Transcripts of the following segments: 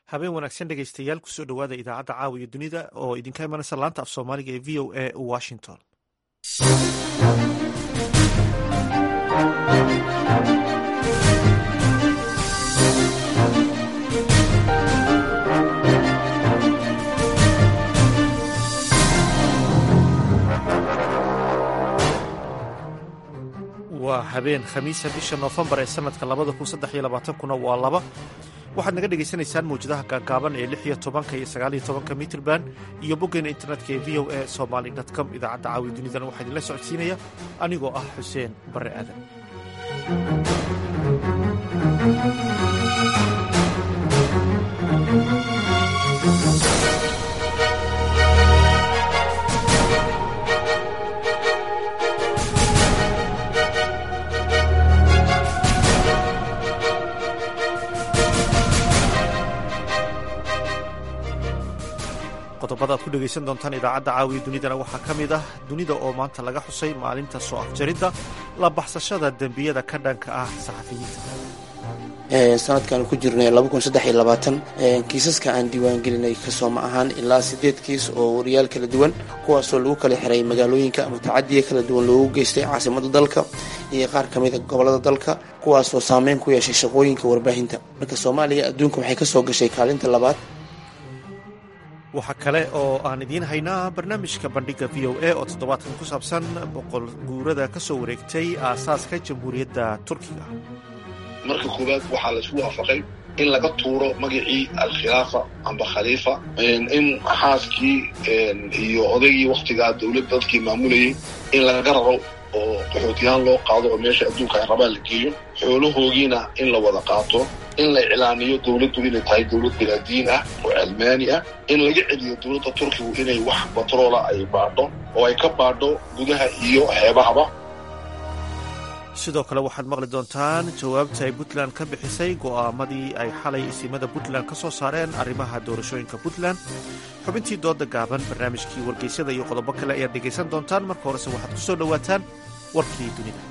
habeen wanaagsan dhegaystayaal kusoo dhowaada idaacadda caawa iyo dunida oo idinka imanaysa laanta af soomaaliga ee v o a washington waa habeen khamiisa bisha noofembar ee sanadka labada kun saddex iyo labaatankuna waa laba waxaad naga dhagaysanaysaan mawjadaha gaagaaban ee lix iyo tobanka iyo sagaaliyo tobanka mitrban iyo boggeena internetka ee v o a somaly com idaacadda caawi dunidana waxaa idinla socodsiinaya anigoo ah xuseen barre aadan qodobada ad ku dhegaysan doontaan idaacadda caawiya dunidana waxaa ka mid ah dunida oo maanta laga xusay maalinta soo afjaridda la baxsashada dembiyada ka dhanka ah saxafiyiinta sanadkan ku jirnay kiisaska aan diiwaangelinay kasooma ahaan ilaa sideed kiis oo wariyaal kala duwan kuwaasoo lagu kala xiray magaalooyinka ama tacadiya kala duwan loogu geystay caasimada dalka iyo qaar ka mida gobolada dalka kuwaasoo saameyn ku yeeshay shaqooyinka warbaahinta marka soomaaliya adduunka waxay kasoo gashay kaalinta labaad waxaa kale oo aan idiin haynaa barnaamijka bandhiga v o a oo toddobaadkan ku saabsan boqol guurada ka soo wareegtay aasaaska jamhuuriyadda turkiga marka koowaad waxaa la isku waafaqay in laga tuuro magacii alkhilaafa amba khaliifa in xaaskii iyo odaygii wakhtigaa dowladda dadkii maamulayay in laga raro oo qaxootiyahaan loo qaado oo meesha adduunka ay rabaan la geeyo xoolahoogiina in la wada qaato in la iclaamiyo dowladdu inay tahay dowlad bilaadiin ah oo cilmaani ah in laga celiyo dowladda turkigu inay wax batroola ay baadho oo ay ka baadho gudaha iyo xeebahaba sidoo kale waxaad maqli doontaan jawaabta ay puntland ka bixisay go'aamadii ay xalay isimada puntland ka soo saareen arrimaha doorashooyinka puntland xubintii dooda gaaban barnaamijkii wargeysyada iyo qodobo kale ayaad dhegaysan doontaan marka horese waxaad ku soo dhowaataan warkii dunida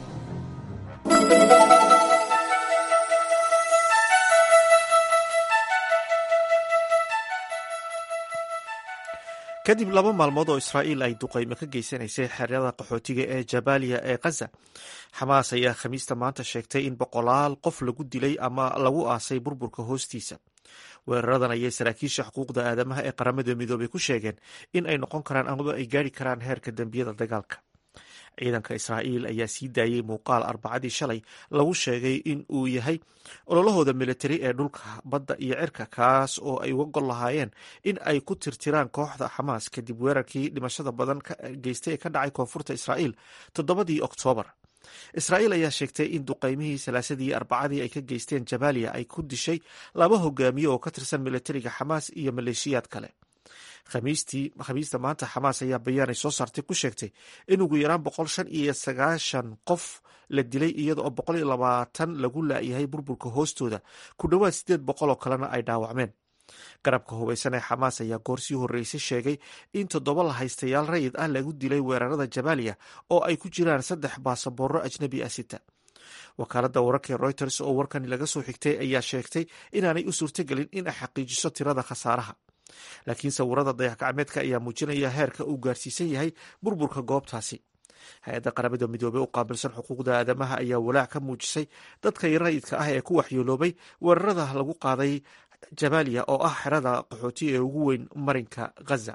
kadib laba maalmood oo israa'iil ay duqaymo ka geysanaysay xeryada qaxootiga ee jabaaliya ee khaza xamaas ayaa khamiista maanta sheegtay in boqolaal qof lagu dilay ama lagu aasay burburka hoostiisa weeraradan ayay saraakiisha xuquuqda aadamaha ee qaramada midoobay ku sheegeen in ay noqon karaan amaba ay gaari karaan heerka dembiyada dagaalka ciidanka israa'iil ayaa sii daayey muuqaal arbacadii shalay lagu sheegay in uu yahay ololahooda militari ee dhulka badda iyo cirka kaas oo ay uga gol lahaayeen in ay ku tirtiraan kooxda xamaas kadib weerarkii dhimashada badan geystay ee ka dhacay koonfurta israa'iil toddobadii oktoobar israa'iil ayaa sheegtay in duqaymihii salaasadii arbacadii ay ka geysteen jabaaliya ay ku dishay laba hogaamiye oo ka tirsan militariga xamaas iyo maleeshiyaad kale khamiista maanta xamaas ayaa bayaan ay soo saartay ku sheegtay in ugu yaraan boqol shan iyo sagaashan qof la dilay iyada oo boqol iyo labaatan lagu laayahay burburka hoostooda ku dhowaad sideed boqol oo kalena ay dhaawacmeen garabka hubaysan ee xamaas ayaa goor sii horreysay sheegay in toddoba la haystayaal rayid ah lagu dilay weerarada jabaaliya oo ay ku jiraan saddex baasaboorro ajnabi ah sita wakaaladda wararka ee reuters oo warkani laga soo xigtay ayaa sheegtay inaanay u suurtagelin in ay xaqiijiso tirada khasaaraha laakiin sawirada dayax-gacmeedka ayaa muujinaya heerka uu gaarsiisan yahay burburka goobtaasi hay-adda qaramada midoobey u qaabilsan xuquuqda aadamaha ayaa walaac ka muujisay dadka rayidka ah ee ku waxyooloobay weerarada lagu qaaday jabaaliya oo ah xerada qaxooti ee ugu weyn marinka ghaza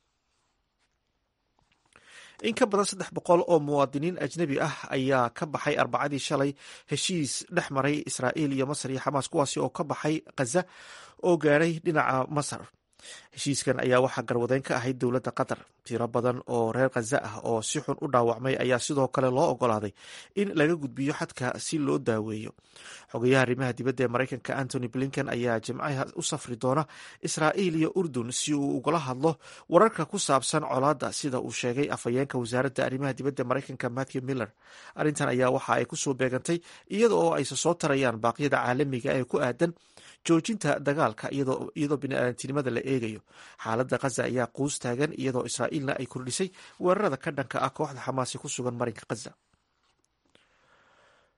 in ka badan saddex boqol oo muwaadiniin ajnebi ah ayaa ka baxay arbacadii shalay heshiis dhex maray israa'iil iyo masar iyo xamaas kuwaasi oo ka baxay khaza oo gaadhay dhinaca masar heshiiskan ayaa waxaa garwadeyn ka ahayd dowladda qatar tiro badan oo reer khaza ah oo si xun u dhaawacmay ayaa sidoo kale loo ogolaaday in laga gudbiyo xadka si loo daaweeyo xogayaha arrimaha dibadda ee maraykanka antony blinken ayaa jimcaha u safri doona israa'iil iyo urdun si uu ugala hadlo wararka ku saabsan colaadda sida uu sheegay afhayeenka wasaaradda arrimaha dibadda maraykanka matthew miller arrintan ayaa waxa ay kusoo beegantay iyada oo ayse soo tarayaan baaqyada caalamiga ee ku aadan joojinta dagaalka iyadoo biniaadantinimada la eegayo xaaladda khaza ayaa quus taagan iyadoo israa'iilna ay kordhisay weerarada ka dhanka ah kooxda xamaasi ku sugan marinka khaza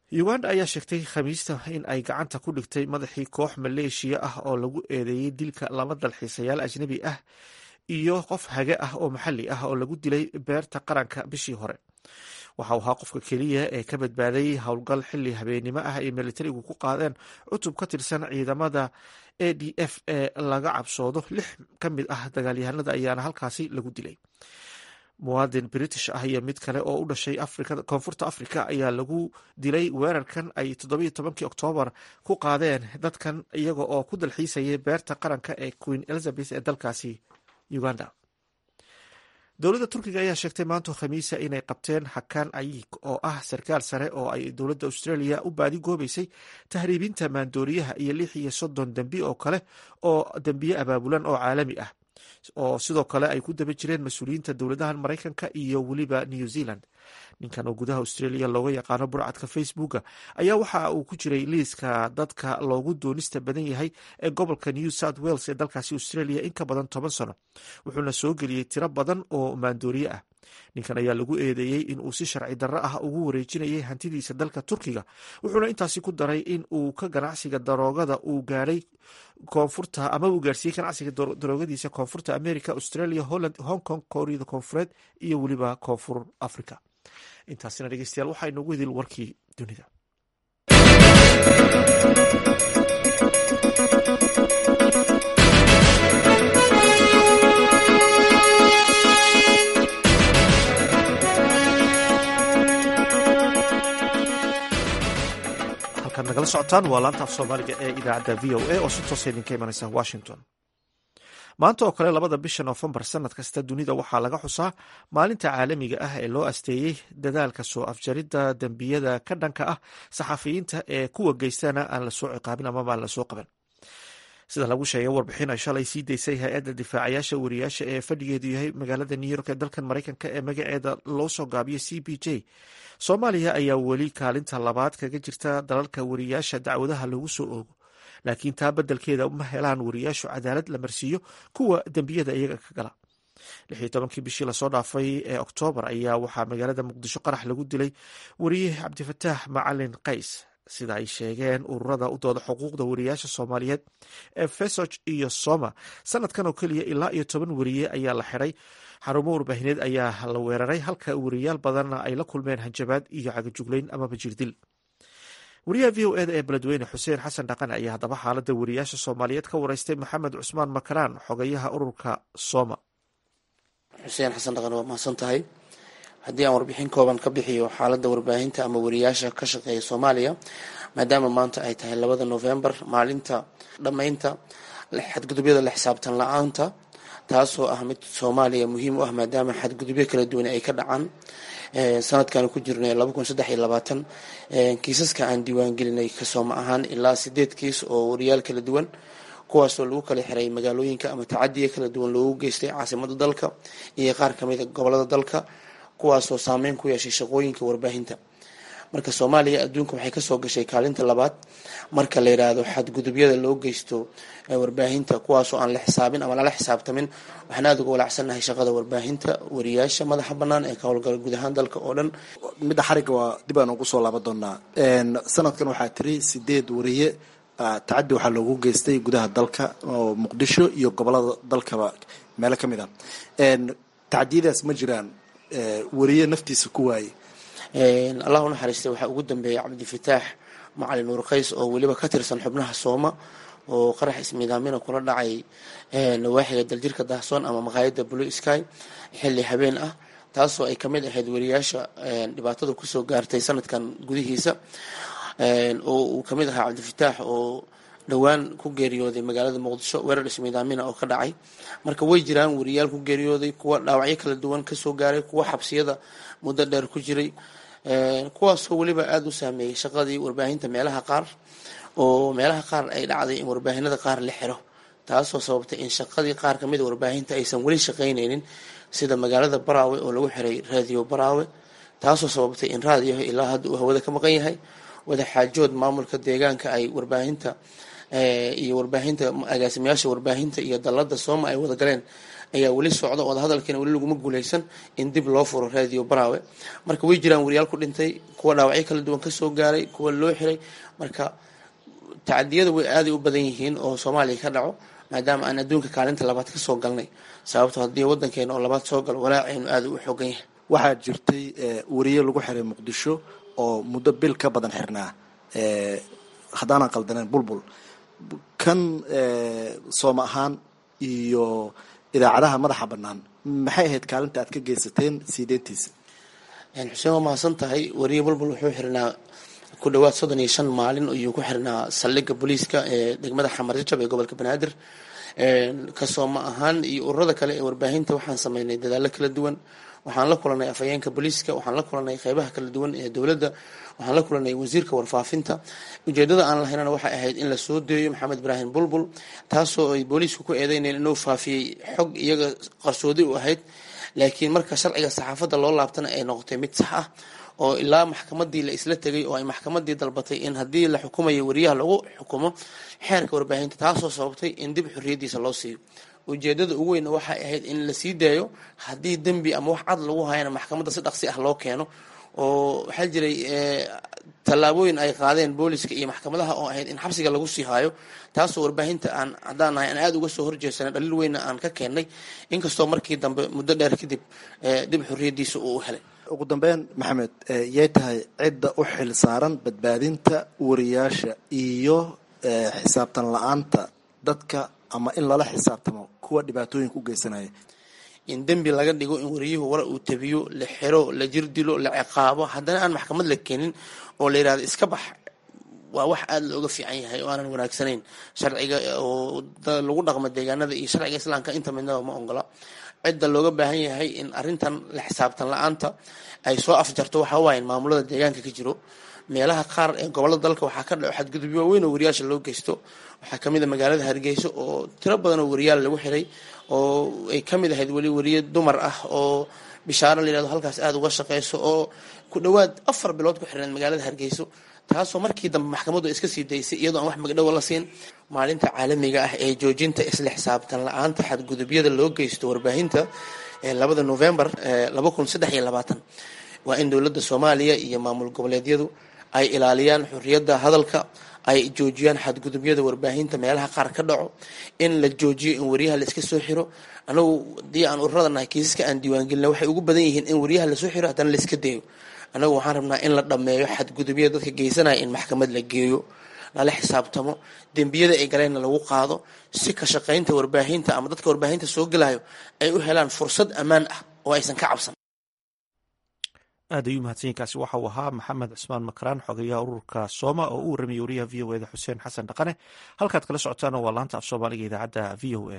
uganda ayaa sheegtay khamiista in ay gacanta ku dhigtay madaxii koox maleeshiya ah oo lagu eedeeyey dilka laba dalxiisayaal ajnabi ah iyo qof hage ah oo maxalli ah oo lagu dilay beerta qaranka bishii hore waxa uu ahaa qofka keliya ee ka badbaaday howlgal xili habeennimo ah ay militarigu ku qaadeen cutub ka tirsan ciidamada a d f ee laga cabsoodo lix ka mid ah dagaalyahanada ayaana halkaasi lagu dilay muwaadin british ah iyo mid kale oo u dhashay koonfurta africa ayaa lagu dilay weerarkan ay toddobiyo tobankii oktoobar ku qaadeen dadkan iyaga oo ku dalxiisayay beerta qaranka ee queen elizabeth ee dalkaasi uganda dowladda turkiga ayaa sheegtay maanta khamiisa inay qabteen hakan ayik oo ah sarkaal sare oo ay dowladda australia u baadi goobaysay tahriibinta maandooriyaha iyo lix iyo soddon dembi oo kale oo dembiye abaabulan oo caalami ah oo sidoo kale ay ku daba jireen mas-uuliyiinta dowladahan maraykanka iyo weliba new zealand ninkan oo gudaha australia looga yaqaano burcadka facebooka ayaa waxa uu ku jiray liiska dadka loogu doonista badan yahay ee gobolka new south wales ee dalkaasi australia in ka badan toban sano wuxuuna soo geliyey tiro badan oo maandooriye ah ninkan ayaa lagu eedeeyey in uu si sharci darro ah ugu wareejinayay hantidiisa dalka turkiga wuxuuna intaasi ku daray in uu ka ganacsiga daroogada uu gaadhay koonfurta ama uu gaarsiiyey ganacsiga daroogadiisa koonfurta america australia holland hong kong kooriyada koonfureed iyo weliba koonfur africa intaasina dhegeystayaal waxaa inoogu hedil warkii dunida halkaad nagala socotaan waa laanta af soomaaliga ee idaacadda v o a oo si toosa idinka imanaysa washington maanta oo kale labada bisha noofembar sanad kasta dunida waxaa laga xusaa maalinta caalamiga ah ee loo asteeyey dadaalka soo afjaridda dembiyada ka dhanka ah saxafiyiinta ee kuwa geystana aan lasoo ciqaabin amaba aan lasoo qaban sida lagu sheegay warbixin ay shalay sii daysay hay-adda difaacayaasha wariyaasha ee fadhigeedu yahay magaalada new york ee dalkan maraykanka ee magaceeda loo soo gaabiyo c b j soomaaliya ayaa weli kaalinta labaad kaga jirta dalalka wariyaasha dacwadaha lagu soo oogo laakiin taa beddelkeeda ma helaan wariyaashu cadaalad la marsiiyo kuwa dembiyada iyaga ka gala lixii tobankii bishii lasoo dhaafay ee oktoobar ayaa waxaa magaalada muqdisho qarax lagu dilay wariye cabdifataax macalin qays sida ay sheegeen ururada u dooda xuquuqda wariyaasha soomaaliyeed ee fesog iyo soma sanadkan oo keliya ilaa iyo toban wariye ayaa la xiday xarumo warbaahineed ayaa la weeraray halka wariyaal badanna ay la kulmeen hanjabaad iyo cagajuglayn amaba jirdil wariyaha v o eda ee beledweyne xuseen xasan dhaqan ayaa haddaba xaaladda wariyaasha soomaaliyeed ka wareystay maxamed cusmaan makaraan xogayaha ururka soma xuseen xasan dhaqan waa mahadsan tahay haddii aan warbixin kooban ka bixiyo xaaladda warbaahinta ama wariyaasha ka shaqeeya soomaaliya maadaama maanta ay tahay labada novembar maalinta dhammaynta xadgudubyada la xisaabtan la-aanta taasoo ah mid soomaaliya muhiim u ah maadaama xadgudubyo kala duwan ay ka dhacaan sanadkan ku jirnay laba kun saddex iyo labaatan kiisaska aan diiwaangelinay kasooma ahaan ilaa sideed kiis oo wariyaal kala duwan kuwaasoo lagu kala xiray magaalooyinka ama tacadiya kala duwan loogu geystay caasimada dalka iyo qaar kamida gobolada dalka kuwaasoo saameyn ku yeeshay shaqooyinka warbaahinta marka soomaaliya adduunka waxay kasoo gashay kaalinta labaad marka la yidhaahdo xadgudubyada loo geysto warbaahinta kuwaasoo aan la xisaabin ama lala xisaabtamin waxaan aada uga walacsannahay shaqada warbaahinta wariyaasha madaxa banaan ee ka howlgala guud ahaan dalka oo dhan midda xarigga waa dib aan ugu soo laaban doonaa sanadkan waxaa tiri sideed wariye tacadi waxaa loogu geystay gudaha dalka oo muqdisho iyo gobolada dalkaba meelo ka mid ah tacdiyadaas ma jiraan wariye naftiisa ku waaye allah u naxariistay waxaa ugu dambeeyay cabdifataax macalin nuur qays oo weliba ka tirsan xubnaha sooma oo qarax ismiidaamina kula dhacay nawaaxiga daljirka dahsoon ama maqaayada blue sky xilli habeen ah taasoo ay kamid ahayd wariyaasha dhibaatada kusoo gaartay sanadkan gudihiisa oo uu kamid ahaa cabdifataax oo dhowaan ku geeriyooday magaalada muqdisho weerar ismiidaamina oo ka dhacay marka way jiraan wariyaal ku geeriyooday kuwa dhaawacyo kala duwan kasoo gaaray kuwa xabsiyada muddo dheer ku jiray kuwaasoo weliba aada u saameeyey shaqadii warbaahinta meelaha qaar oo meelaha qaar ay dhacday in warbaahinada qaar la xiro taasoo sababtay in shaqadii qaar kamida warbaahinta aysan weli shaqaynaynin sida magaalada baraawe oo lagu xiray raadiyo baraawe taasoo sababtay in raadiyaha ilaa hadda uu hawada ka maqan yahay wadaxaajood maamulka deegaanka ay warbaahinta iyo warbaahinta agaasimayaasha warbaahinta iyo dalada sooma ay wada galeen ayaa weli socda oo hadalkiina weli laguma guuleysan in dib loo furo radio baraawe marka way jiraan wariyaal ku dhintay kuwa dhaawacyo kala duwan kasoo gaaray kuwa loo xiray marka tacadiyada way aaday u badan yihiin oo soomaaliya ka dhaco maadaama aan adduunka kaalinta labaad kasoo galnay sababto haddii wadankeena oo labaad soo galo walaaceynu aada u xoogan yahay waxaa jirtay wariye lagu xiray muqdisho oo muddo bil ka badan xirnaa haddaanan qaldaneen bulbul kan sooma ahaan iyo idaacadaha madaxa bannaan maxay ahayd kaalinta aad ka geysateen siideentiisa xuseen waa mahadsan tahay wariye bulbul wuxuu xirnaa ku dhawaad soddon iyo shan maalin ayuu ku xirnaa saldhigga booliiska ee degmada xamarjajab ee gobolka banaadir kasooma ahaan iyo ururada kale ee warbaahinta waxaan sameynay dadaallo kala duwan waxaan la kulanay afhayeenka booliiska waxaan la kulanay qeybaha kala duwan ee dowladda waxaan la kulanay wasiirka warfaafinta ujeedada aan lahaynana waxay ahayd in la soo deeyo maxamed ibraahim bulbul taasoo ay booliisku ku eedeyneen inuu faafiyey xog iyaga qarsoodi u ahayd laakiin marka sharciga saxaafadda loo laabtana ay noqotay mid sax ah oo ilaa maxkamadii la isla tegay oo ay maxkamadii dalbatay in haddii la xukumayo wariyaha lagu xukumo xeerka warbaahinta taasoo sababtay in dib xorriyadiisa loo siiyo ujeedada ugu weyn waxay ahayd in la sii daayo haddii dembi ama wax cad lagu hayana maxkamadda si dhaqsi ah loo keeno oo waxaa jiray tallaabooyin ay qaadeen booliska iyo maxkamadaha oo ahayd in xabsiga lagu sii haayo taasoo warbaahinta aan haddaan nahay aan aada uga soo horjeesanay dhaliil weynna aan ka keennay inkastoo markii dambe muddo dheer kadib dib xorriyadiisa uu helay ugu dambeyn maxamed yay tahay cidda u xil saaran badbaadinta wariyaasha iyo xisaabtan la-aanta dadka ama in lala xisaabtamo kuwa dhibaatooyinka u geysanaya in dembi laga dhigo in wariyuhu war uu tabiyo la xiro la jirdilo la ciqaabo haddana aan maxkamad la keenin oo la yidhahdo iska bax waa wax aada looga fiican yahay oo aanan wanaagsanayn sharciga oo lagu dhaqmo deegaanada iyo sharciga islaamka inta midnaba ma ongola cidda looga baahan yahay in arrintan la xisaabtan la-aanta ay soo afjarto waxa waaye in maamulada deegaanka ka jiro meelaha qaar ee gobolada dalka waxaa ka dhaco xadgudubyo waaweyn oo wariyaasha loo geysto waxaa kamid a magaalada hargeysa oo tiro badan oo wariyaal lagu xiray oo ay kamid ahayd weli wariye dumar ah oo bishaaro la yihahdo halkaas aada uga shaqeyso oo ku dhawaad afar bilood ku xirneed magaalada hargeyso taasoo markii dambe maxkamaddu iska sii daysay iyadoo aan wax magdhowa la siin maalinta caalamiga ah ee joojinta isla xisaabtan la-aanta xadgudubyada loo geysto warbaahinta ee labada novembar laba kun saddex iyo labaatan waa in dowladda soomaaliya iyo maamul goboleedyadu ay ilaaliyaan xorriyadda hadalka ay joojiyaan xadgudubyada warbaahinta meelaha qaar ka dhaco in la joojiyo in wariyaha la iska soo xiro anagu haddii aan ururada nahay kiisaska aan diiwaangelina waxay ugu badan yihiin in wariyaha lasoo xiro haddana la iska dayo anagu waxaan rabnaa in la dhammeeyo xadgudubyada dadka geysanaya in maxkamad la geeyo lala xisaabtamo dembiyada ay galeenna lagu qaado si ka shaqaynta warbaahinta ama dadka warbaahinta soo gelayo ay u helaan fursad ammaan ah oo aysan ka cabsan aad ayuu mahadsanyiinkaasi waxa uu ahaa maxamed cusmaan makaraan xogeyaha ururka sooma oo u warramiyey wariyaha v o eda xuseen xasan dhaqane halkaad kala socotaana waa laanta af soomaaliga idaacadda v o a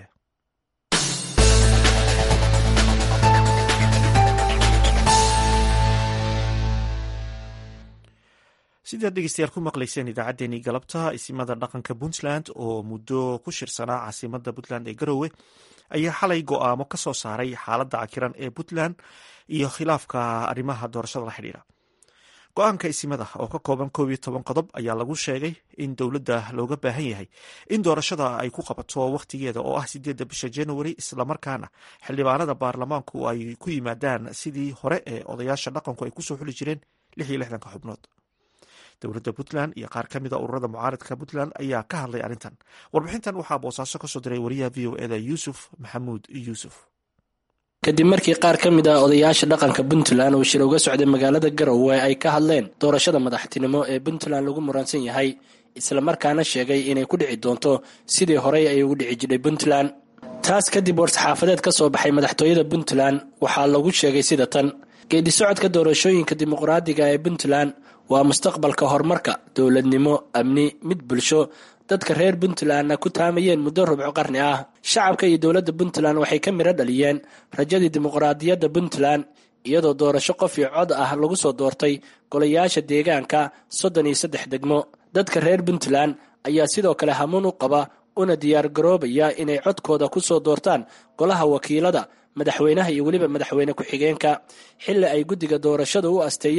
sidaad dhegeystayaal ku maqlayseen idaacaddeenii galabta isimada dhaqanka puntland oo muddo ku shirsanaa caasimada puntland ee garowe ayaa xalay go-aamo ka soo saaray xaaladda cakiran ee puntland iyo khilaafka arrimaha doorashada la xidhiira go-aanka isimada oo ka kooban koob iyo toban qodob ayaa lagu sheegay in dowladda looga baahan yahay in doorashada ay ku qabato wakhtigeeda oo ah sideedda bisha january islamarkaana xildhibaanada baarlamaanku ay ku yimaadaan sidii hore ee odayaasha dhaqanku ay kusoo xuli jireen lix iyo lixdanka xubnood dowladda puntland iyo qaar ka mida ururada mucaaradka puntland ayaa ka hadlay arrintan warbixintan waxaa boosaaso kasoo diray wariyaha v o eda yuusuf maxamuud yuusuf kadib markii qaar ka mid ah odayaasha dhaqanka puntland uu shir uga socday magaalada garowe ay ka hadleen doorashada madaxtinimo ee puntland lagu muransan yahay islamarkaana sheegay inay ku dhici doonto sidii horey ay ugu dhici jidhay puntland taas kadib war-saxaafadeed ka soo baxay madaxtooyada puntland waxaa lagu sheegay sida tan geedi socodka doorashooyinka dimuqraadiga ee puntland waa mustaqbalka horumarka dowladnimo amni mid bulsho dadka reer puntlandna ku taamayeen muddo rubco qarni ah shacabka iyo dowladda puntland waxay ka midho dhaliyeen rajadii dimuqraadiyadda puntland iyadoo doorasho qof iyo cod ah lagu soo doortay golayaasha deegaanka soddon iyo saddex degmo dadka reer puntland ayaa sidoo kale hamuun u qaba una diyaargaroobaya inay codkooda ku soo doortaan golaha wakiilada madaxweynaha iyo weliba madaxweyne ku-xigeenka xilli ay guddiga doorashadu u asteeyeen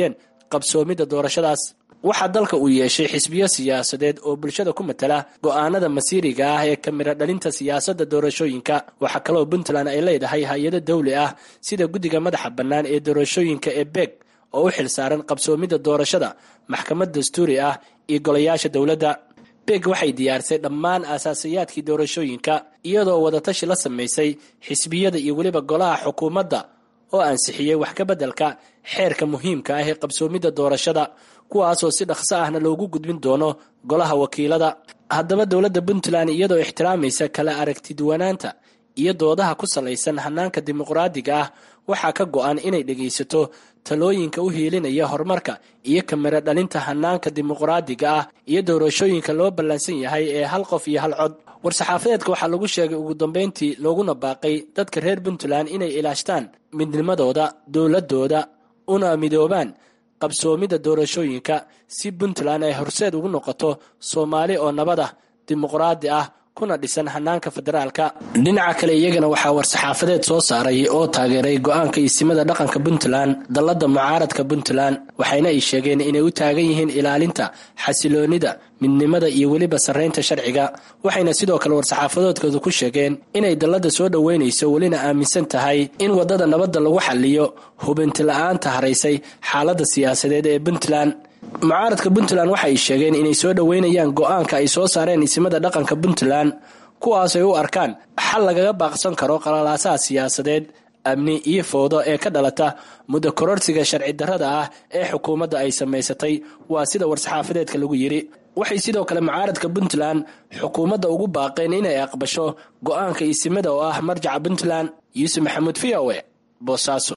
qabsoomidda doorashadaas waxaa dalka uu yeeshay xisbiyo siyaasadeed oo bulshada ku matala go'aanada masiiriga ah ee kamira dhalinta siyaasadda doorashooyinka waxaa kaloo puntland ay leedahay hay-ado dawli ah sida guddiga madaxa bannaan ee doorashooyinka ee beeg oo u xil saaran qabsoomidda doorashada maxkamad dastuuri ah iyo golayaasha dowladda beeg waxay diyaarisay dhammaan aasaasayaadkii doorashooyinka iyadoo wadatashi la samaysay xisbiyada iyo weliba golaha xukuumadda oo ansixiyey wax ka beddelka xeerka muhiimka ah ee qabsoomidda doorashada kuwaasoo si dhaqso ahna loogu gudbin doono golaha wakiilada haddaba dowladda puntland iyadoo ixtiraamaysa kala aragtiduwanaanta iyo doodaha ku salaysan hanaanka dimuqraadiga ah waxaa ka go-an inay dhegaysato talooyinka u hiilinaya horumarka iyo kamiro dhalinta hanaanka dimuqraadiga ah iyo doorashooyinka loo ballansan yahay ee hal qof iyo hal cod war-saxaafadeedka waxaa lagu sheegay ugu dambeyntii looguna baaqay dadka reer puntland inay ilaashtaan midnimadooda dowladooda una midoobaan qabsoomidda doorashooyinka si puntland ay horseed ugu noqoto soomaali oo nabad ah dimuqraadi ah kuna dhisan hanaanka federaalka dhinaca kale iyagana waxaa war-saxaafadeed soo saaray oo taageeray go-aanka isimada dhaqanka puntland dallada mucaaradka puntland waxayna ay sheegeen inay u taagan yihiin ilaalinta xasiloonida midnimada iyo weliba sarreynta sharciga waxayna sidoo kale war-saxaafadoodkooda ku sheegeen inay dallada soo dhoweynayso welina aaminsan tahay in waddada nabadda lagu xaliyo hubinti la-aanta haraysay xaaladda siyaasadeed ee puntland mucaaradka puntland waxa ay sheegeen inay soo dhoweynayaan go-aanka ay soo saareen isimada dhaqanka puntland kuwaas ay u arkaan xal lagaga baaqsan karo qalalaasaha siyaasadeed amni iyo fowdo ee ka dhalata muddo kororsiga sharci darrada ah ee xukuumadda ay samaysatay waa sida war-saxaafadeedka lagu yidhi waxay sidoo kale mucaaradka puntland xukuumadda ugu baaqeen inay aqbasho go-aanka isimada oo ah marjaca puntland yuusuf maxamuud v o e boosaaso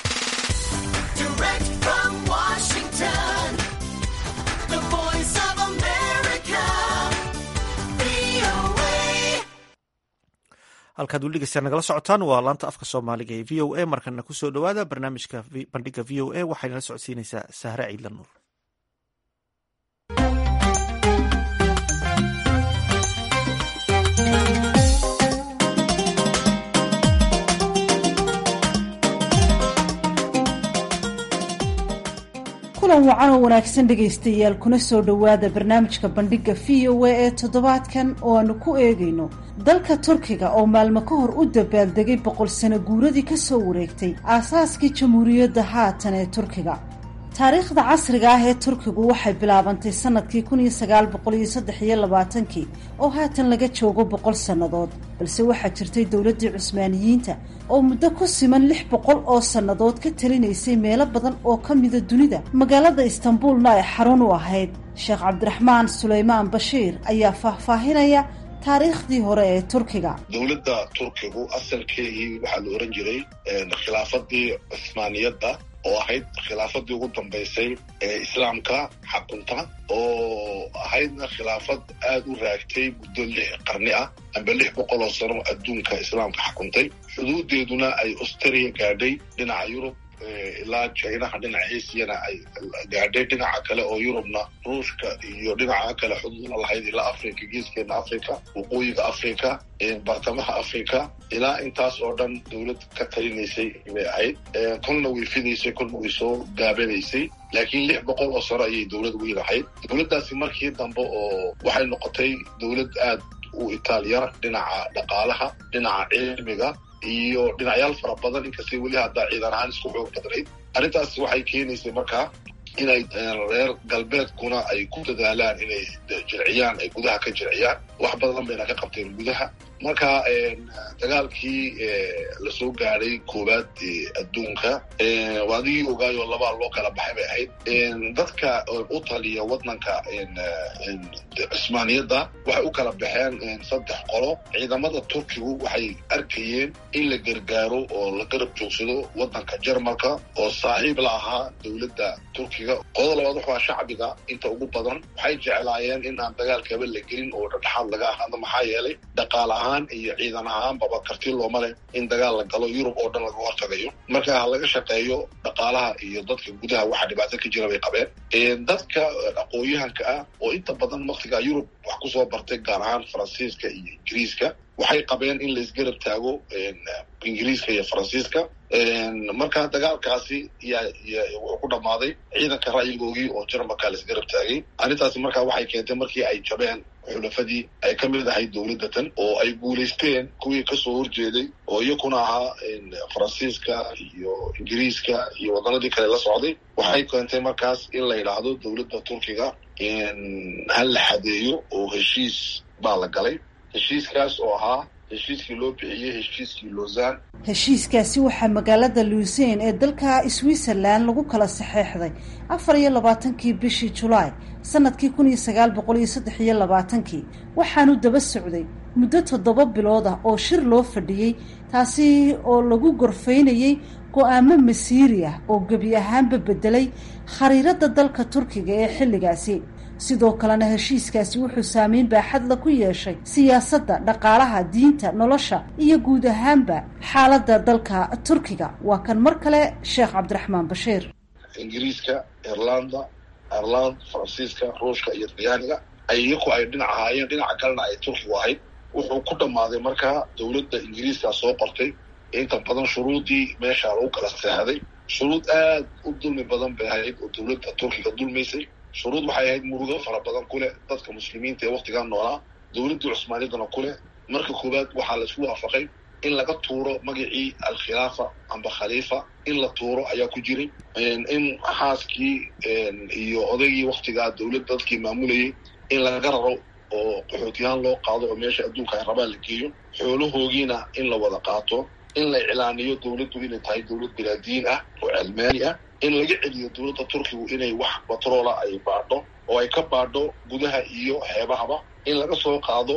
halkaad weli dhegeystayaa nagala socotaan waa laanta afka soomaaliga ee v o a markana kusoo dhowaada barnaamijka bandhiga v o a waxaynala socodsiinaysaa sahre ciidla nuur kulan wacan oo wanaagsan dhegaystayaal kuna soo dhowaada barnaamijka bandhigga v o a ee toddobaadkan oo aanu ku eegayno dalka turkiga oo maalmo ka hor u dabaaldegay boqol sano guuradii ka soo wareegtay aasaaskii jamhuuriyadda haatan ee turkiga taariikhda casriga ah ee turkigu waxay bilaabantay sanadkii kun iyo sagaal boqol iyo saddex iyo labaatankii oo haatan laga joogo boqol sannadood balse waxaa jirtay dowladdii cusmaaniyiinta oo muddo ku siman lix boqol oo sannadood ka talinaysay meelo badan oo ka mida dunida magaalada istanbuulna ay xarun u ahayd sheekh cabdiraxmaan suleymaan bashiir ayaa faahfaahinaya taariikhdii hore ee turkiga dowladda turkigu asalkeedii waxaa la ohan jiray khilaafadii cusmaaniyadda oo ahayd khilaafadii ugu dambaysay ee islaamka xakunta oo ahaydna khilaafad aada u raagtay muddo lix qarni ah amba lix boqol oo sano adduunka islaamka xakuntay xuduudeeduna ay australia gaadhay dhinaca yurub ilaa jinaha dhinaca asiyana ay gaadhay dhinaca kale oo yurubna ruushka iyo dhinaca kale xuduudna lahayd ilaa africa geeskeena africa waqooyiga africa bartamaha africa ilaa intaas oo dhan dowlad ka talinaysay bay ahayd kolna way fidaysay kolna way soo gaabanaysay laakiin lix boqol oo sano ayay dowlad weyn ahayd dowladdaasi markii dambe oo waxay noqotay dowlad aad u itaaliyana dhinaca dhaqaalaha dhinaca cilmiga iyo dhinacyaal fara badan inkastay weli haddaa ciidan ahaan isku xoog badnayd arrintaas waxay keenaysay markaa inay reer galbeedkuna ay ku dadaalaan inay jirciyaan ay gudaha ka jirciyaan wax badan bayna ka qabteen gudaha marka dagaalkii lasoo gaadhay koowaad adduunka adigii ogaayoo labaa loo kala baxay bay ahayd dadka u taliya waddanka cusmaaniyadda waxay u kala baxeen saddex qolo ciidamada turkigu waxay arkayeen in la gargaaro oo la garab joogsado waddanka jarmalka oo saaxiib la ahaa dowladda turkiga qolada labaad waxaa shacbiga inta ugu badan waxay jeclaayeen in aan dagaalkaba la gelin oo dhexdhexaad laga ahaado maxaa yeelay dhaqaal ahaan iyo ciidan ahaanbaba karti looma leh in dagaal la galo yurub oo dhan laga hortagayo marka ha laga shaqeeyo dhaqaalaha iyo dadka gudaha waxa dhibaato ka jira bay qabeen dadka aqoon-yahanka ah oo inta badan waktiga yurub wax kusoo bartay gaar ahaan faransiiska iyo ingiriiska waxay qabeen in laisgarab taago ingiriiska iyo faransiiska marka dagaalkaasi wuxuu ku dhammaaday ciidanka ra'yigoogii oo jarmalka laisgarab taagay arrintaasi markaa waxay keentay markii ay jabeen xulafadii ay ka mid ahayd dowladda tan oo ay guulaysteen kuwii kasoo horjeeday oo iyakuna ahaa faransiiska iyo ingiriiska iyo waddanadii kale la socday waxay keentay markaas in la yidhaahdo dowladda turkiga hal la xadeeyo oo heshiis baa la galay heshiiskaas oo ahaa heshiiskii loo bixiyey heshiiskii lausanne heshiiskaasi waxaa magaalada luuseyn ee dalka switzerland lagu kala saxeexday afar iyo labaatankii bishii julaay sanadkii kun iyo sagaal boqol iyo saddex iyo labaatankii waxaanu daba socday muddo toddoba bilood ah oo shir loo fadhiyey taasi oo lagu gorfaynayey go-aamo masiiri ah oo gebi ahaanba bedelay khariirada dalka turkiga ee xilligaasi sidoo kalena heshiiskaasi wuxuu saameyn baaxadla ku yeeshay siyaasadda dhaqaalaha diinta nolosha iyo guud ahaanba xaaladda dalka turkiga waa kan mar kale sheekh cabdiraxmaan bashiir ingiriiska irlanda ireland faransiiska ruushka iyo talyaaniga ay iyaku ay dhinac ahaayeen dhinaca kalena ay turkigu ahayd wuxuu ku dhammaaday markaa dowladda ingiriiska soo qortay inta badan shuruudii meesha lagu kala seexday shuruud aad u dulmi badan bay ahayd oo dowladda turkiga dulmaysay shuruud waxay ahayd murugo fara badan ku leh dadka muslimiinta ee waktigan noolaa dowladdii cusmaaniyadana ku leh marka koowaad waxaa la isku waafaqay in laga tuuro magacii alkhilaafa amba khaliifa in la tuuro ayaa ku jiray in xaaskii iyo odaygii waktigaa dowladda dadkii maamulayay in laga raro oo qaxootiyahaan loo qaado oo meesha adduunka ay rabaan la geeyo xoolahoogiina in la wada qaato in la iclaaniyo dowladdu inay tahay dowlad bilaadiin ah oo cilmaani ah in laga celiyo dowladda turkigu inay wax batroola ay baadho oo ay ka baadho gudaha iyo xeebahaba in laga soo qaado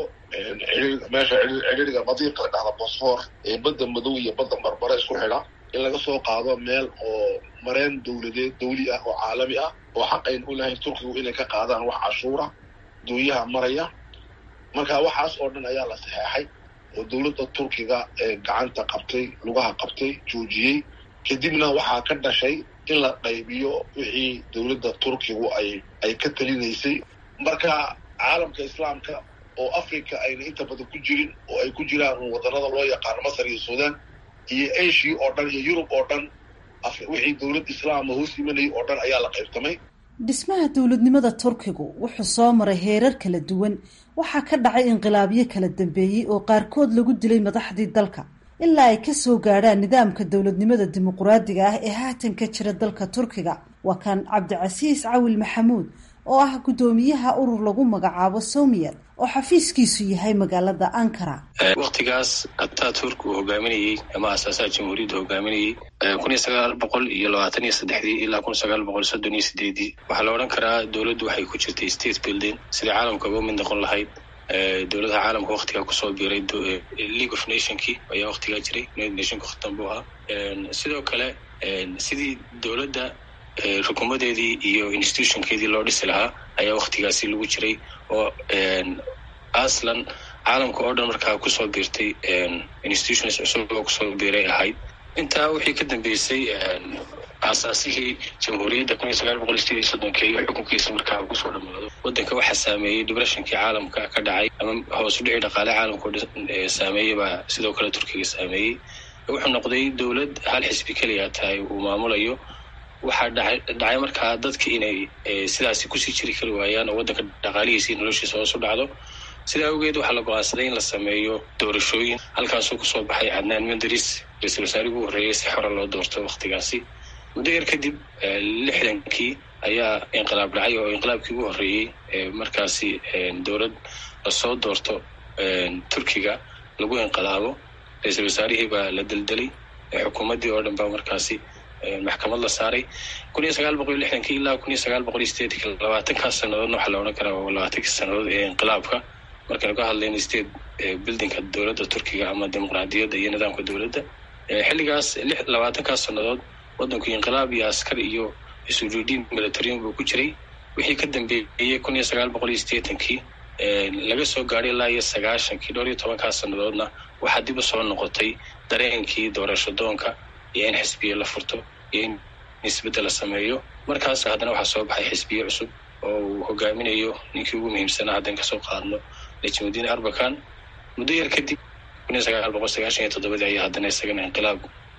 meesha cidhiriga badiiqa la dhahda bosfor ee badda madow iyo badda barbare isku xidha in laga soo qaado meel oo mareen dowladeed dawli ah oo caalami ah oo xaq ayn u lahayn turkigu inay ka qaadaan wax cashuura dooyaha maraya marka waxaas oo dhan ayaa la saxeexay oo dowladda turkiga ee gacanta qabtay lugaha qabtay joojiyey kadibna waxaa ka dhashay in la qaybiyo wixii dowladda turkigu ay ay ka talinaysay marka caalamka islaamka oo africa ayna inta badan ku jirin oo ay ku jiraan waddanada loo yaqaano masar iyo sudan iyo asia oo dhan iyo yurub oo dhan wixii dowlad islaama hoos imanayay oo dhan ayaa la qaybtamay dhismaha dowladnimada turkigu wuxuu soo maray heerar kala duwan waxaa ka dhacay inqilaabyo kala dambeeyey oo qaarkood lagu dilay madaxdii dalka ilaa ay ka soo gaadhaan nidaamka dowladnimada dimuquraadiga ah ee haatan ka jira dalka turkiga waa kan cabdicasiis cawil maxamuud oo ah guddoomiyaha urur lagu magacaabo somiyad oo xafiiskiisu yahay magaalada ankara waktigaas ataturk uu hogaaminayey ama asaasaha jamhuuriyadda hogaaminayey kun iyo sagaal boqol iyo labaatan iyo saddexdii ilaa kun sagaal boqol soddon iyo sideedii waxaa la odhan karaa dowladdu waxay ku jirtay state building sidai caalamka uga mid noqon lahayd dowladaha caalamka waktigaa kusoo biiray league of nationkii ayaa waktigaa jiray united nationka khatan buu ahaa sidoo kale sidii dowladda rukumadeedii iyo institutionkeedii loo dhisi lahaa ayaa waktigaasi lagu jiray oo aslan caalamka oo dhan markaa kusoo biirtay institutions cusub oo kusoo biiray ahayd intaa wixii ka dambeysay aasaasihii jamhuuriyadda kun iyo sagaal boqol sideed iyo soddonka iyo xukunkiisa markaa kusoo dhamaado waddanka waxaa saameeyey depressionkii caalamka ka dhacay ama hoos u dhici dhaqaale caalamka o dhan saameeyey baa sidoo kale turkiga saameeyey wuxuu noqday dowlad hal xisbi keliya tahay uu maamulayo waxaa dhaay dhacay markaa dadka inay sidaasi kusii jiri kari waayaan oo waddanka dhaqaalihiisa iyo noloshiisa hoos u dhacdo sidaa awgeed waxaa la go-aansaday in la sameeyo doorashooyin halkaasuu kusoo baxay cadnaan menderis ra-isul wasaarihii ugu horreeyay si xora loo doorto waktigaasi muddo yar kadib lixdankii ayaa inqilaab dhacay oo inqilaabkii ugu horreeyey markaasi dowlad lasoo doorto turkiga lagu inqilaabo ra-isul wasaarihii baa la deldelay xukuumaddii oo dhan baa markaasi maxkamad la saaray kun iyo sagaal boqol iyo lixdankii ilaa kun iyo sagaal boqol iyo sideedki labaatankaas sanadoodna waxaa la odhan karaa waa labaatankii sanadood ee inqilaabka markaynu ka hadlayno state buildingka dowladda turkiga ama dimuqraadiyadda iyo nidaamka dowladda xilligaas lix labaatankaas sanadood waddanku inqilaab iyo askar iyo isujuudiin militarian buu ku jiray wixii ka dambeeyey kun iyo sagaal boqol iyo sideetankii laga soo gaadhay ilaa iyo sagaashankii dhowr iyo tobankaas sanadoodna waxaa dib u soo noqotay dareenkii doorasho doonka iyo in xisbiye la furto iyo in isbeddel la sameeyo markaas haddana waxaa soo baxay xisbiye cusub oo uu hogaaminayo ninkii ugu muhiimsanaa haddan kasoo qaadno najmudiin arbakan muddo yar kadib kun iyo sagaal boqol sagaashan iyo toddobadii ayaa haddana isagana inqilaab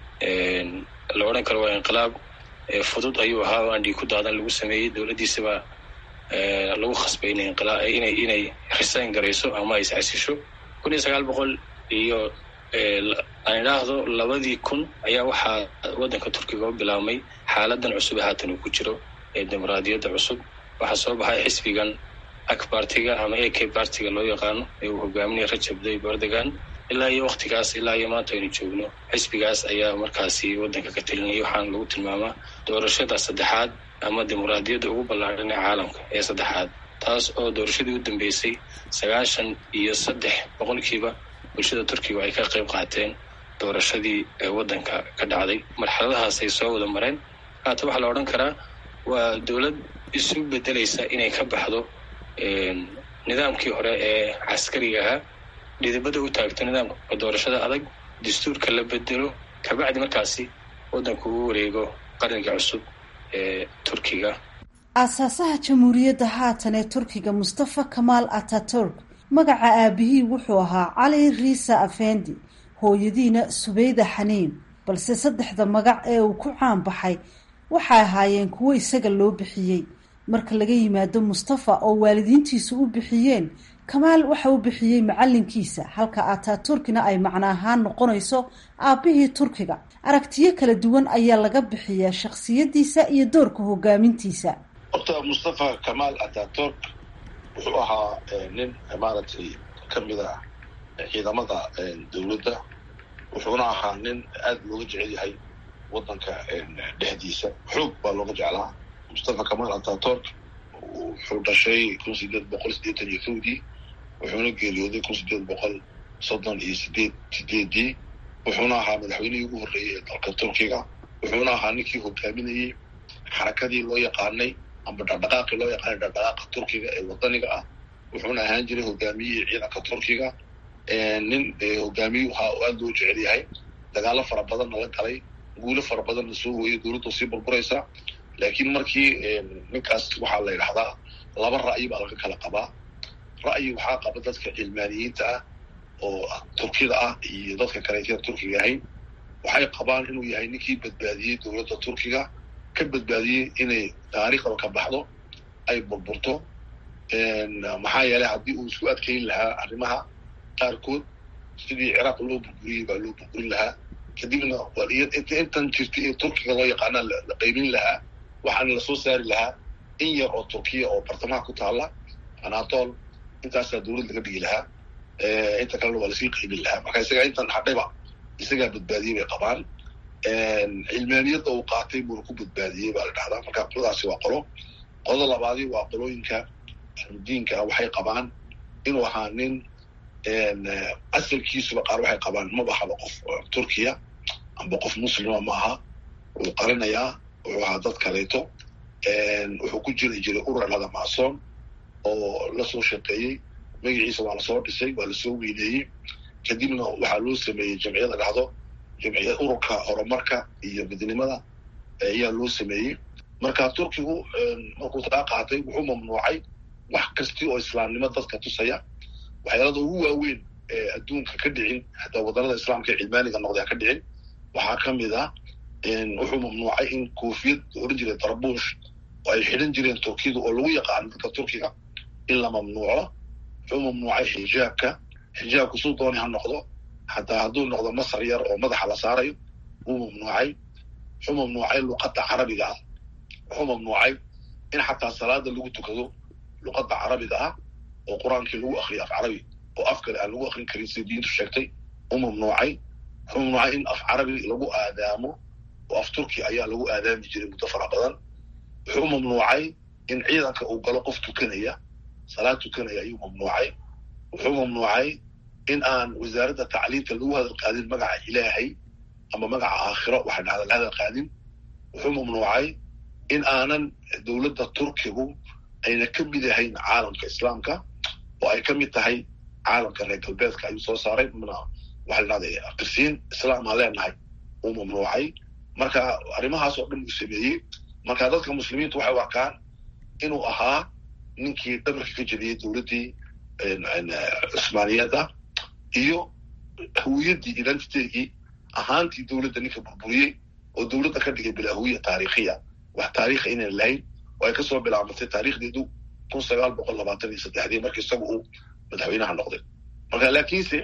la odhan karo waa inqilaab fudud ayuu ahaa oo aan dhiig ku daadan lagu sameeyey dowladdiisaba lagu khasbay inay inqilaa inay inay resign garayso ama ay iscasisho kun iyo sagaal boqol iyo aan idhaahdo labadii kun ayaa waxaa waddanka turkiga u bilaabmay xaaladan cusub ee haatan uu ku jiro ee dimuqraadiyadda cusub waxaa soo baxay xisbigan akbartiga ama a k bartiga loo yaqaano ee uu hogaaminaya rajab tayyib erdogan ilaa iyo waktigaas ilaa iyo maanta aynu joogno xisbigaas ayaa markaasi waddanka ka telinayay waxaana lagu tilmaamaa doorashada saddexaad ama dimuqraadiyadda ugu ballaadhan ee caalamka ee saddexaad taas oo doorashadii u dambeysay sagaashan iyo saddex boqolkiiba bulshada turkiga ay ka qayb qaateen doorashadii waddanka ka dhacday marxaladahaas ay soo wada mareen haata waxaa la odhan karaa waa dowlad isu bedelaysa inay ka baxdo nidaamkii hore ee caskariga ahaa dhidibada u taagto nidaamka doorashada adag dastuurka la bedelo kabacdi markaasi waddanku uu wareego qarniga cusub ee turkiga aasaasaha jamhuuriyadda haatan ee turkiga mustafa kamaal ataturk magaca aabihii wuxuu ahaa cali riisa afendi hooyadiina subeyda xaniin balse saddexda magac ee uu ku caan baxay waxay ahaayeen kuwo isaga loo bixiyey marka laga yimaado mustafa oo waalidiintiisu u bixiyeen kamaal waxa uu bixiyey macalinkiisa halka ataturkina ay macno ahaan noqonayso aabbihii turkiga aragtiyo kala duwan ayaa laga bixiyaa shakhsiyadiisa iyo doorka hogaamintiisa horta mustafa kamaal ataturk wuxuu ahaa nin maaragtay ka mid a ciidamada dowladda wuxuuna ahaa nin aada looga jecel yahay waddanka dhexdiisa xoog baa looga jeclaa mustafa kamaal ataturk wuxuu dhashay kun sideed boqol siddeetan iyo kowdii wuxuuna geeriyooday kun sideed boqol soddon iyo sideed sideedii wuxuuna ahaa madaxweynihii ugu horreeyey ee dalka turkiga wuxuuna ahaa ninkii hogaaminayey xarakadii loo yaqaanay amba dhaqdhaqaaqii loo yaqaanay dhaqdhaqaaqa turkiga ee wadaniga ah wuxuuna ahaan jiray hogaamiyihii ciidanka turkiga nin hogaamiyuu ahaa oo aada loo jecel yahay dagaalo fara badanna la galay guulo fara badanna soo hooyay dowladda sii burburaysa laakiin markii ninkaas waxaa la yidhahdaa laba ra'yi baa laga kala qabaa ra'yi waxaa qaba dadka cilmaaniyiinta ah oo turkida ah iyo dadka kaleetyada turkiga ahayn waxay qabaan inuu yahay ninkii badbaadiyey dowladda turkiga ka badbaadiyey inay taariikhda ka baxdo ay burburto maxaa yeelay haddii uu isku adkayn lahaa arrimaha qaarkood sidii ciraaq loo burburiyey baa loo burburin lahaa kadibna intan jirtay ee turkiga loo yaqaanaa la qaybin lahaa waxaana lasoo saari lahaa in yar oo turkiya oo bartamaha ku taala anatol intaasaa dowlad laga dhigi lahaa inta kalena waa lasii qaybin lahaa marka isagaa intan hadhayba isagaa badbaadiyey bay qabaan cilmaaniyadda uu qaatay buuna ku badbaadiyey baa la dhahdaa marka qoladaasi waa qolo qolada labaadi waa qolooyinka diinka ah waxay qabaan inuu ahaa nin asalkiisuba qaar waxay qabaan maba haba qof turkiya amba qof muslima ma aha wuu qarinayaa wuxuu ahaa dad kaleeto wuxuu ku jiri jiray urur lada maasoon oo lasoo shaqeeyey magaciisa waa lasoo dhisay waa lasoo weyneeyey kadibna waxaa loo sameeyey jamciyada dhahdo jamciya ururka horumarka iyo midnimada ayaa loo sameeyey marka turkigu markuu taa qaatay wuxuu mamnuucay wax kasti oo islaamnimo dadka tusaya waxyaalada ugu waaweyn ee adduunka ka dhicin hataa waddanada islaamka ee cilmaaniga noqdeen ka dhicin waxaa ka mid ah wuxuu mamnuucay in koofiyad oran jiray darbuush oo ay xidhan jireen turkiyada oo lagu yaqaano dadka turkiga in la mamnuuco wuxuu mamnuucay xijaabka xijaabku suu dooni ha noqdo hataa hadduu noqdo masar yar oo madaxa la saarayo wuu mamnuucay wuxuu mamnuucay luqadda carabiga ah wuxuu mamnuucay in xataa salaada lagu tukado luqadda carabiga ah oo qur-aankii lagu akriyo af carabi oo af kale aan lagu akrin karin sida diintu sheegtay u mamnuucay wuxuu mamnuucay in af carabi lagu aadaamo oo af turki ayaa lagu aadaami jiray muddo fara badan wuxuu mamnuucay in ciidanka uu galo qof tukanaya salaad tukanaya ayuu mamnuucay wuxuu mamnuucay in aan wasaaradda tacliimta lagu hadal qaadin magaca ilaahay ama magaca aakhiro waxa dhahda la hadal qaadin wuxuu mamnuucay in aanan dowladda turkigu ayna ka mid ahayn caalamka islaamka oo ay ka mid tahay caalamka reer galbeedka ayuu soo saaray mna waxa la dhahday qirsiin islaamaa leenahay uu mamnuucay marka arrimahaas oo dhan uu sameeyey marka dadka muslimiintu waxay u arkaan inuu ahaa ninkii dhabarka ka jebiyey dowladdii cusmaaniyadda iyo hawiyadii identitygii ahaantii dowladda ninka burburiyey oo dowladda ka dhigay bilaa hawiya taariikhiya wax taariikha inaan lahayn oo ay kasoo bilaabatay taariikhdeedu kun sagaal boqol labaatan iyo saddexdii markii isagu uu madaxweynaha noqday marka laakiinse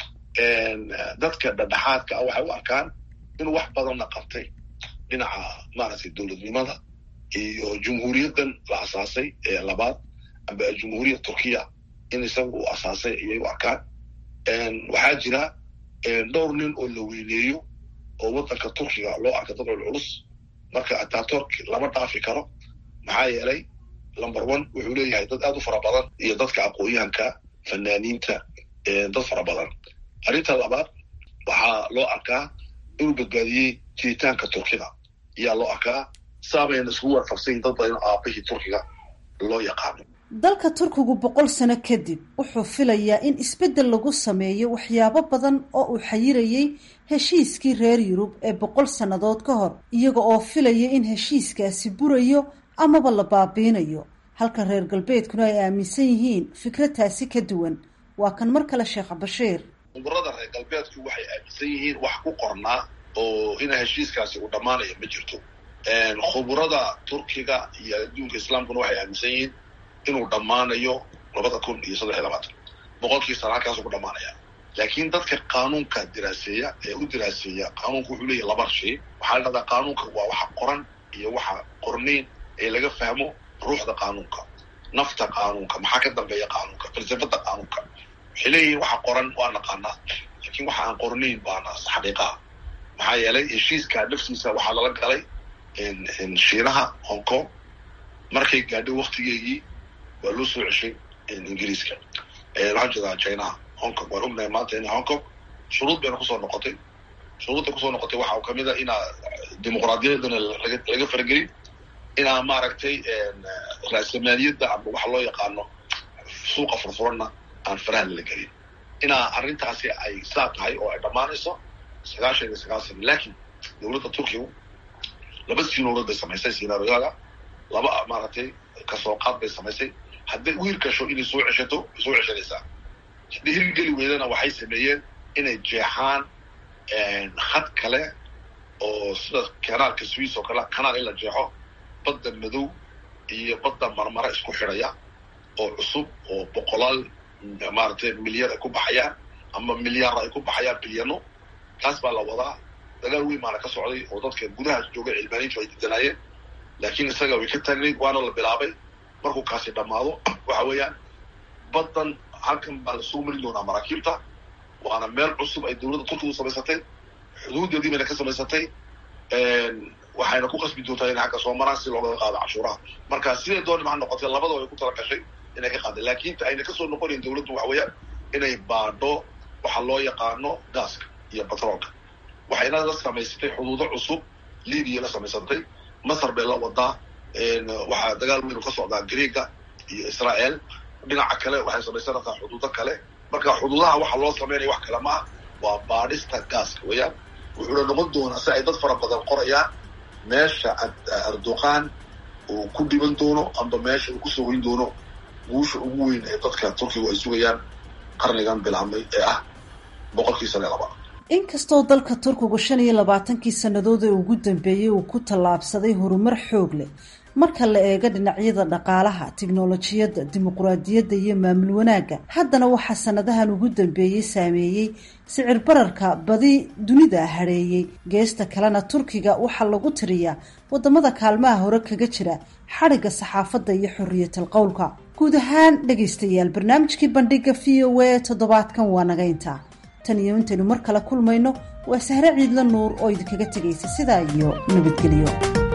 dadka dhadhexaadka ah waxay u arkaan inuu wax badanna qabtay dhinaca maaragtay dowladnimada iyo jumhuuriyaddan la asaasay ee labaad amba jumhuuriyad turkiya in isaga uu asaasay ayay u arkaan waxaa jira dhowr nin oo la weyneeyo oo waddanka turkiga loo arka dad culculus marka ataturk lama dhaafi karo maxaa yeelay number one wuxuu leeyahay dad aad u fara badan iyo dadka aqoon-yahanka fanaaniinta dad fara badan arrinta labaad waxaa loo arkaa inuu badbaadiyey jiritaanka turkida ayaa loo arkaa saabayna iskugu warqabsayin dad badan aabahii turkiga loo yaqaano dalka turkigu boqol sano kadib wuxuu filayaa in isbeddel lagu sameeyo waxyaabo badan oo uu xayirayey heshiiskii reer yurub ee boqol sannadood ka hor iyaga oo filaya in heshiiskaasi burayo amaba la baabiinayo halka reer galbeedkuna ay aaminsan yihiin fikradtaasi ka duwan waa kan mar kale sheekh bashiir umurada reer galbeedku waxay aaminsan yihiin wax ku qornaa oo ina heshiiskaasi uu dhammaanayo ma jirto khuburada turkiga iyo adduunka islaamkuna waxay aaminsan yihiin inuu dhammaanayo labada kun iyo saddex iyo labaatan boqolkii sana halkaasuu ku dhammaanaya laakiin dadka qaanuunka diraaseeya ee u diraaseeya qaanuunka wuxuu leeyahy laba shay waxaa la dhahdaa qaanuunka waa waxa qoran iyo waxa qornayn ee laga fahmo ruuxda qaanuunka nafta qaanuunka maxaa ka dambeeya qaanuunka falsafada qaanuunka waxay leeyihiin waxa qoran waa naqaanaa laakiin waxa aan qornayn baana xaqiiqaha maxaa yeelay heshiiska naftiisa waxaa lala galay shiinaha hong kong markay gaadhay waktigeegii waa loo soo ceshay ingiriiska waxaan jeedaa chinaha hong kong waan ognahay maanta ina hong kong shuruud bayna kusoo noqotay shuruudda kusoo noqotay waxaa kamid a inaa dimuqraadiyadana laga faragelin inaa maaragtay raasamaaliyadda ama waxa loo yaqaano suuqa furfuranna aan faraha lala gelin inaa arrintaasi ay saa tahay oo ay dhammaanayso sagaashan iyo sagaal sana laakiin dowladda turkigu laba sinowlad bay samaysay sinaariyada laba maaragtay kasoo qaad bay samaysay hadday u hirgasho inay soo ceshato way soo ceshanaysaa haddii hirgeli weydana waxay sameeyeen inay jeexaan had kale oo sida kanaalka swiss oo kale kanaal in la jeexo badda madow iyo badda marmara isku xidhaya oo cusub oo boqolaal maaragtay milyar ay ku baxayaan ama milyaar ay ku baxayaan bilyano taas baa la wadaa dagaal weyn baana ka socday oo dadka gudahaas jooga cilmaaniintu ay didanaayeen laakiin isaga way ka taagnayd waana la bilaabay markuu kaasi dhammaado waxa weeyaan baddan halkan baa lasoo marin doonaa maraakiibta waana meel cusub ay dowladda turkigu samaysatay xuduudeedii bayna ka samaysatay waxayna ku qasbi doontaa inay xagga soo maraan si looga qaado cashuuraha marka sidee doonima ha noqotay labadaba ay ku tala gashay inay ka qaadeen laakiin ayna kasoo noqonayn dowladdu waxa weeyaan inay baadho waxa loo yaqaano gaaska iyo batroolka waxayna la samaysatay xuduudo cusub libiya la samaysatay masar bay la wadaa waxaa dagaal weyn ka socdaa greega iyo israel dhinaca kale waxay samaysanaysaa xuduudo kale marka xuduudaha waxa loo sameynaya wax kale ma ah waa baadhista gaaska weeyaan wuxuuna noqon doonaa si ay dad fara badan qorayaan meesha erdoqan uu ku dhiban doono amba meesha uu kusoo weyn doono guusha ugu weyn ee dadka turkigu ay sugayaan qarnigan bilaabmay ee ah boqolkii sane laba inkastoo dalka turkigu shan iyo labaatankii sannadood ee ugu dambeeyey uu ku tallaabsaday horumar xoog leh marka la eego dhinacyada dhaqaalaha tiknolojiyadda dimuquraadiyadda iyo maamul wanaagga haddana waxaa sanadahan ugu dambeeyey saameeyey sicir bararka badi dunida hadheeyey geesta kalena turkiga waxaa lagu tiriyaa wadamada kaalmaha hore kaga jira xadhigga saxaafadda iyo xoriyatal qowlka guud ahaan dhegaystayaal barnaamijkii bandhiga v o a toddobaadkan waa naga intaa tan iyo intaynu mar kale kulmayno waa sahre ciidla nuur oo idinkaga tegaysa sidaa iyo nabadgelyo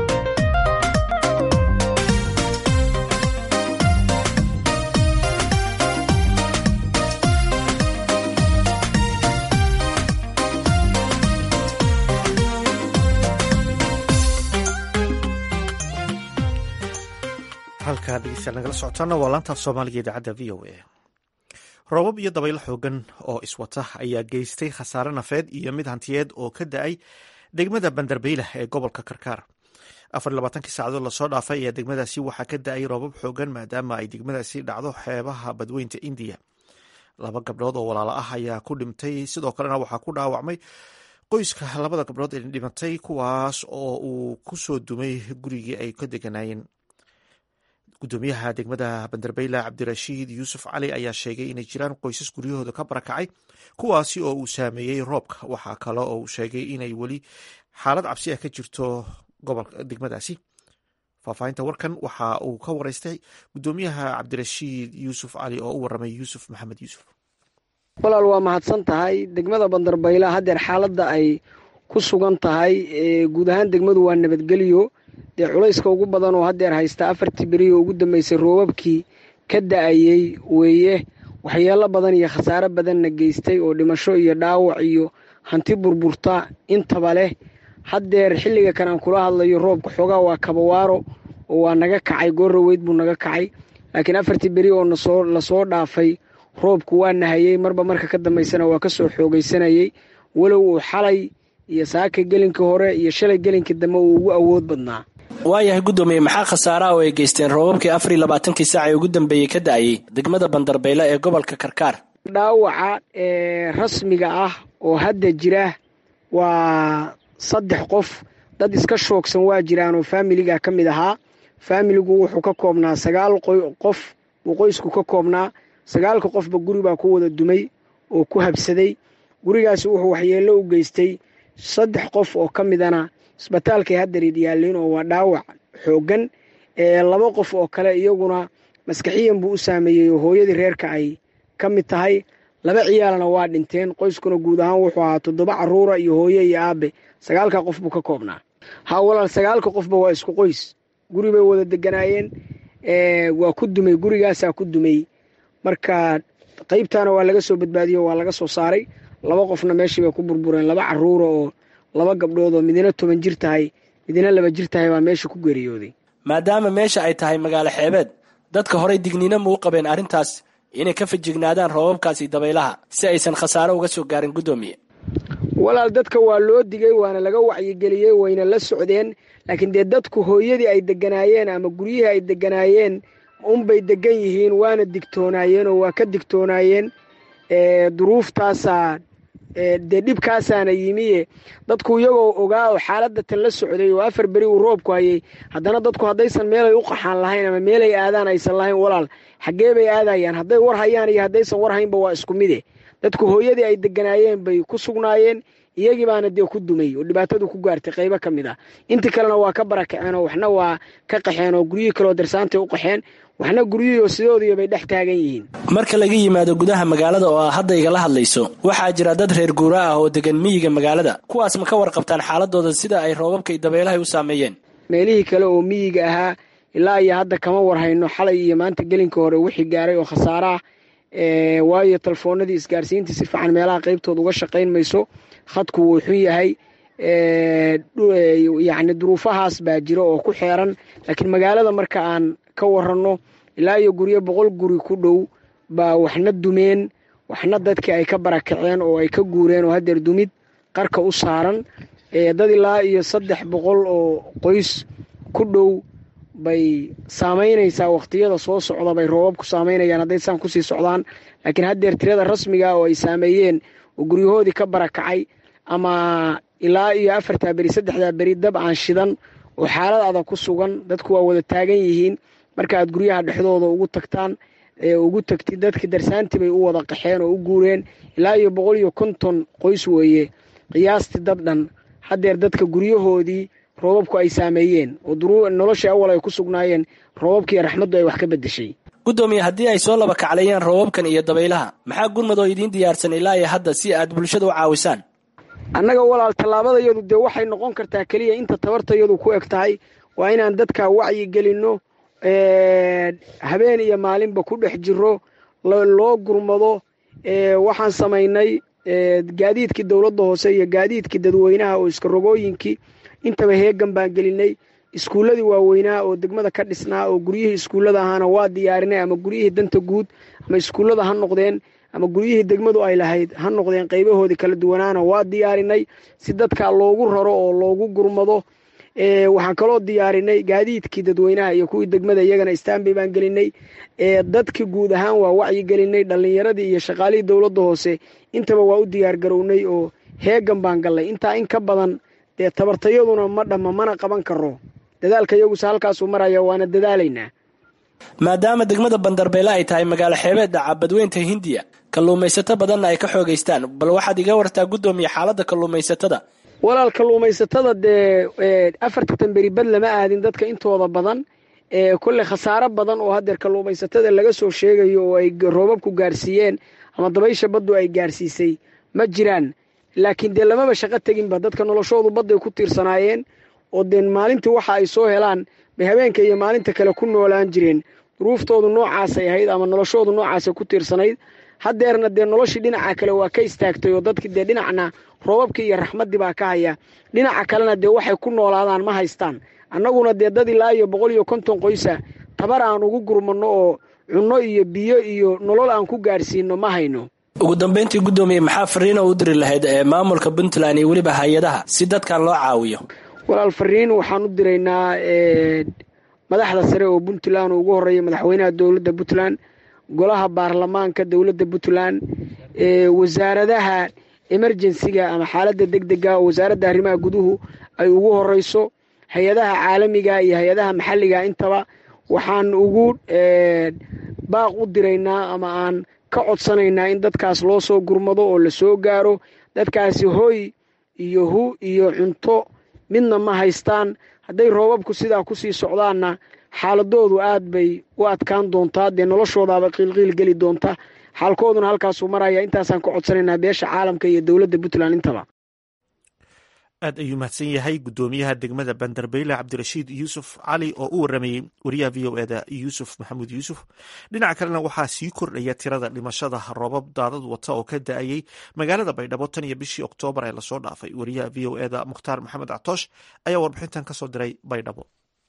halkaa dhegeystayaal nagala socotaana waa laantaaf soomaaliga idaacadda v o a roobab iyo dabaylo xoogan oo iswata ayaa geystay khasaare nafeed iyo mid hantiyeed oo ka da-ay degmada banderbeylah ee gobolka karkaar afar labaatankii saacadood lasoo dhaafay ayaa degmadaasi waxaa ka da-ay roobab xoogan maadaama ay degmadaasi dhacdo xeebaha badweynta indiya laba gabdhood oo walaalo ah ayaa ku dhintay sidoo kalena waxaa ku dhaawacmay qoyska labada gabdhood ee dhimatay kuwaas oo uu ku soo dumay gurigii ay ka deganaayeen gudoomiyaha degmada bandarbayla cabdirashiid yuusuf cali ayaa sheegay inay jiraan qoysas guryahooda ka barakacay kuwaasi oo uu saameeyey roobka waxaa kale oo uu sheegay inay weli xaalad cabsi ah ka jirto gobolka degmadaasi faahfaahinta warkan waxa uu ka wareystay gudoomiyaha cabdirashiid yuusuf cali oo u waramay yuusuf maxamed yuusuf walaal waa mahadsan tahay degmada bandarbayla haddeer xaaladda ay ku sugan tahay guud ahaan degmadu waa nabadgelyo dee culayska ugu badan oo haddeer haysta afartii beriyo ugu dambeysay roobabkii ka da-ayey weeye waxyeelo badan iyo khasaare badanna geystay oo dhimasho iyo dhaawac iyo hanti burburta intaba leh haddeer xilliga kan aan kula hadlayo roobka xoogaa waa kabawaaro oo waa naga kacay goorraweyd buu naga kacay laakiin afartii beri oo nasoo lasoo dhaafay roobku waa nahayey marba marka ka dambaysana waa ka soo xoogaysanayey walow uu xalay iyo saaka gelinka hore iyo shalay gelinka dambe uu ugu awood badnaa waayahay guddoomiye maxaa khasaaraha oo ay geysteen roobabkii afar iyo labaatankii saac ee ugu dambeeyey ka da-ayey degmada bandarbayla ee gobolka karkaar dhaawaca ee rasmiga ah oo hadda jira waa saddex qof dad iska shoogsan waa jiraan oo faamiliga ka mid ahaa faamiligu wuxuu ka koobnaa sagaal qof buu qoysku ka koobnaa sagaalka qofba guri baa ku wada dumay oo ku habsaday gurigaasi wuxuu waxyeello u geystay saddex qof oo ka midana isbitaalkay haddarid yaalliin oo waa dhaawac xooggan laba qof oo kale iyaguna maskaxiyan buu u saameeyey oo hooyadii reerka ay ka mid tahay laba ciyaalna waa dhinteen qoyskuna guud ahaan wuxuu ahaa toddoba caruura iyo hooye iyo aabe sagaalka qof buu ka koobnaa ha walaal sagaalka qofba waa isku qoys guri bay wada deganaayeen waa ku dumay gurigaasaa ku dumay marka qaybtaana waa laga soo badbaadiyo waa laga soo saaray laba qofna meeshii bay ku burbureen laba caruura oo laba gabdhood oo midina toban jir tahay midina laba jir tahay baa meesha ku geeriyooday maadaama meesha ay tahay magaalo xeebeed dadka horay digniino muu qabeen arrintaas inay ka fajignaadaan roobabkaasi dabaylaha si aysan khasaaro uga soo gaarin guddoomiye walaal dadka waa loo digay waana laga wacyigeliyey wayna la socdeen laakiin dee dadku hooyadii ay deganaayeen ama guryihii ay deganaayeen unbay degan yihiin waana digtoonaayeen oo waa ka digtoonaayeen duruuftaasaa dee dhibkaasaana yimiye dadku iyagoo ogaa oo xaaladda tan la socday oo afar beri uu roobku hayay haddana dadku haddaysan meelay u qaxaan lahayn ama meelay aadaan aysan lahayn walaal xaggee bay aadayaan hadday war hayaan iyo haddaysan war haynba waa isku mide dadku hooyadii ay deganaayeen bay ku sugnaayeen iyagii baana dee ku dumay oo dhibaatadu ku gaartay qaybo ka mid ah intii kalena waa ka barakaceen oo waxna waa ka qaxeen oo guryihii kaleoo darsaantay u qaxeen waxna guryihii oo sidoodiiyo bay dhex taagan yihiin marka laga yimaado gudaha magaalada oo aa hadda igala hadlayso waxaa jira dad reer guura ah oo degan miyiga magaalada kuwaas ma ka warqabtaan xaaladooda sida ay roobabka iyo dabeelahay u saameeyeen meelihii kale oo miyiga ahaa ilaa iyo hadda kama warhayno xalay iyo maanta gelinka hore wixii gaaray oo khasaare ah waayo telefoonadii isgaarsiintii si fiican meelaha qaybtooda uga shaqayn mayso khadku wuu xun yahay yacni duruufahaas baa jira oo ku xeeran laakiin magaalada marka aan ka waranno ilaa iyo guryo boqol guri ku dhow baa waxna dumeen waxna dadkii ay ka barakaceen oo ay ka guureen oo haddeer dumid qarka u saaran dad ilaa iyo saddex boqol oo qoys ku dhow bay saamaynaysaa wakhtiyada soo socda bay roobabku saamaynayaan hadday saan kusii socdaan laakiin haddeer tirada rasmiga oo ay saameeyeen oo guryahoodii ka barakacay ama ilaa iyo afartaa beri saddexdaa beri dab aan shidan oo xaalad adag ku sugan dadku waa wada taagan yihiin marka aad guryaha dhexdooda ugu tagtaan ugu tagtid dadkii darsaantii bay u wada qaxeen oo u guureen ilaa iyo boqol iyo konton qoys weeye qiyaastii dad dhan haddeer dadka guryahoodii roobabku ay saameeyeen oo noloshii awal ay ku sugnaayeen roobabkiiyo raxmaddu ay wax ka beddeshay guddoomiye haddii ay soo laba kaclayaan roobabkan iyo dabaylaha maxaa gurmad oo idiin diyaarsan ilaa iyo hadda si aad bulshada u caawisaan annaga walaal tallaabadayadu dee waxay noqon kartaa keliya inta tabartayadu ku eg tahay waa inaan dadka wacyi gelinno habeen iyo maalinba ku dhex jiro loo gurmado waxaan samaynay gaadiidkii dowladda hoose iyo gaadiidkii dadweynaha oo iskarogooyinkii intaba heegan baan gelinay iskuulladii waaweynaha oo degmada ka dhisnaa oo guryihii iskuullada ahaana waa diyaarinay ama guryihii danta guud ama iskuullada ha noqdeen ama guryihii degmadu ay lahayd ha noqdeen qaybahoodii kala duwanaana waa diyaarinay si dadkaa loogu raro oo loogu gurmado waxaan kaloo diyaarinay gaadiidkii dadweynaha iyo kuwii degmada iyagana stanbay baan gelinay dadki guud ahaan waa wacyi gelinay dhallinyaradii iyo shaqaalihii dowladda hoose intaba waa u diyaar garownay oo heegan baan gallay intaa in ka badan dee tabartayaduna ma dhamma mana qaban karo dadaalka iyaguse halkaasuu maraya waana dadaalaynaa maadaama degmada bandarbeele ay tahay magaalo xeebeedda cabadweynta hindiya kalluumaysato badanna ay ka xoogaystaan bal waxaad iga wartaa guddoomiye xaaladda kalluumaysatada walaal kalluumaysatada dee afartan beri bad lama aadin dadka intooda badan kolley khasaaro badan oo hadeer kalluumaysatada laga soo sheegayo oo ay roobabku gaarsiiyeen ama dabaysha baddu ay gaarsiisay ma jiraan laakiin dee lamaba shaqo teginba dadka noloshoodu badday ku tiirsanaayeen oo dee maalintii waxa ay soo helaan bay habeenka iyo maalinta kale ku noolaan jireen duruuftoodu noocaasay ahayd ama noloshoodu noocaasay ku tiirsanayd hadeerna dee noloshii dhinaca kale waa ka istaagtay oo dadkii dee dhinacna roobabkii iyo raxmaddii baa ka haya dhinaca kalena dee waxay ku noolaadaan ma haystaan annaguna dee dad ilaa iyo boqol iyo konton qoysa tabar aan ugu gurmanno oo cunno iyo biyo iyo nolol aan ku gaadhsiino ma hayno ugu dambeyntii guddoomiye maxaa fariina u diri lahayd ee maamulka puntland iyo weliba hay-adaha si dadkan loo caawiyo walaal fariin waxaan u diraynaa madaxda sare oo puntland oo ugu horreeya madaxweynaha dowladda puntland golaha baarlamaanka dowladda puntland wasaaradaha emerjensiga ama xaaladda deg dega oo wasaaradda arrimaha guduhu ay ugu horeyso hay-adaha caalamiga iyo hay-adaha maxalliga intaba waxaan ugu baaq u diraynaa ama aan ka codsanaynaa in dadkaas loo soo gurmado oo la soo gaaro dadkaasi hoy iyo hu iyo cunto midna ma haystaan hadday roobabku sidaa kusii socdaanna xaaladoodu aad bay u adkaan doontaa dee noloshoodaaba qiilqiil geli doonta xaalkooduna halkaasuu maraya intaasaan ka codsanaynaa beesha caalamka iyo dowladda puntland intaba aad ayuu mahadsan yahay guddoomiyaha degmada bandarbeyle cabdirashiid yuusuf cali oo u waramayey wariyaha v o eda yuusuf maxamuud yuusuf dhinaca kalena waxaa sii kordhaya tirada dhimashada roobab daadad wata oo ka da-ayey magaalada baydhabo tan iyo bishii oktoobar ee lasoo dhaafay wariyaha v o eda mukhtaar maxamed catoosh ayaa warbixintan kasoo diray baydhabo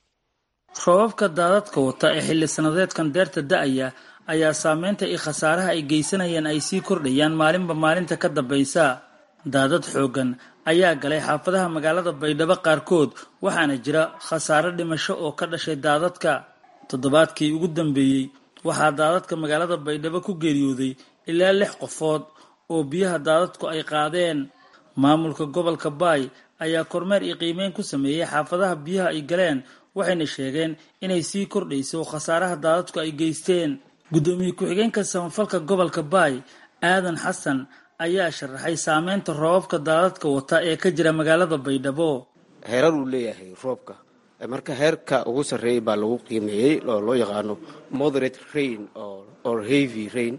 roobabka daadadka wata ee xilli sanadeedkan deerta da-aya ayaa saameynta iyo khasaaraha ay geysanayaan ay sii kordhayaan maalinba maalinta ka dambaysa daadad xooggan ayaa galay xaafadaha magaalada baydhabo qaarkood waxaana jira khasaare dhimasho oo ka dhashay daadadka toddobaadkii ugu dambeeyey waxaa daadadka magaalada baydhabo ku geeriyooday ilaa lix qofood oo biyaha daadadku ay qaadeen maamulka gobolka baay ayaa kormeer iyo qiimeyn ku sameeyey xaafadaha biyaha ay galeen waxayna sheegeen inay sii kordhayso khasaaraha daadadku ay geysteen guddoomiye ku-xigeenka samafalka gobolka baay aadan xasan ayaa sharaxay saameynta roobabka daadadka wata ee ka jira magaalada baydhabo heerar uu leeyahay roobka marka heerka ugu sarreeyay baa lagu qiimeeyey oo loo yaqaano moderate rain or heavy rain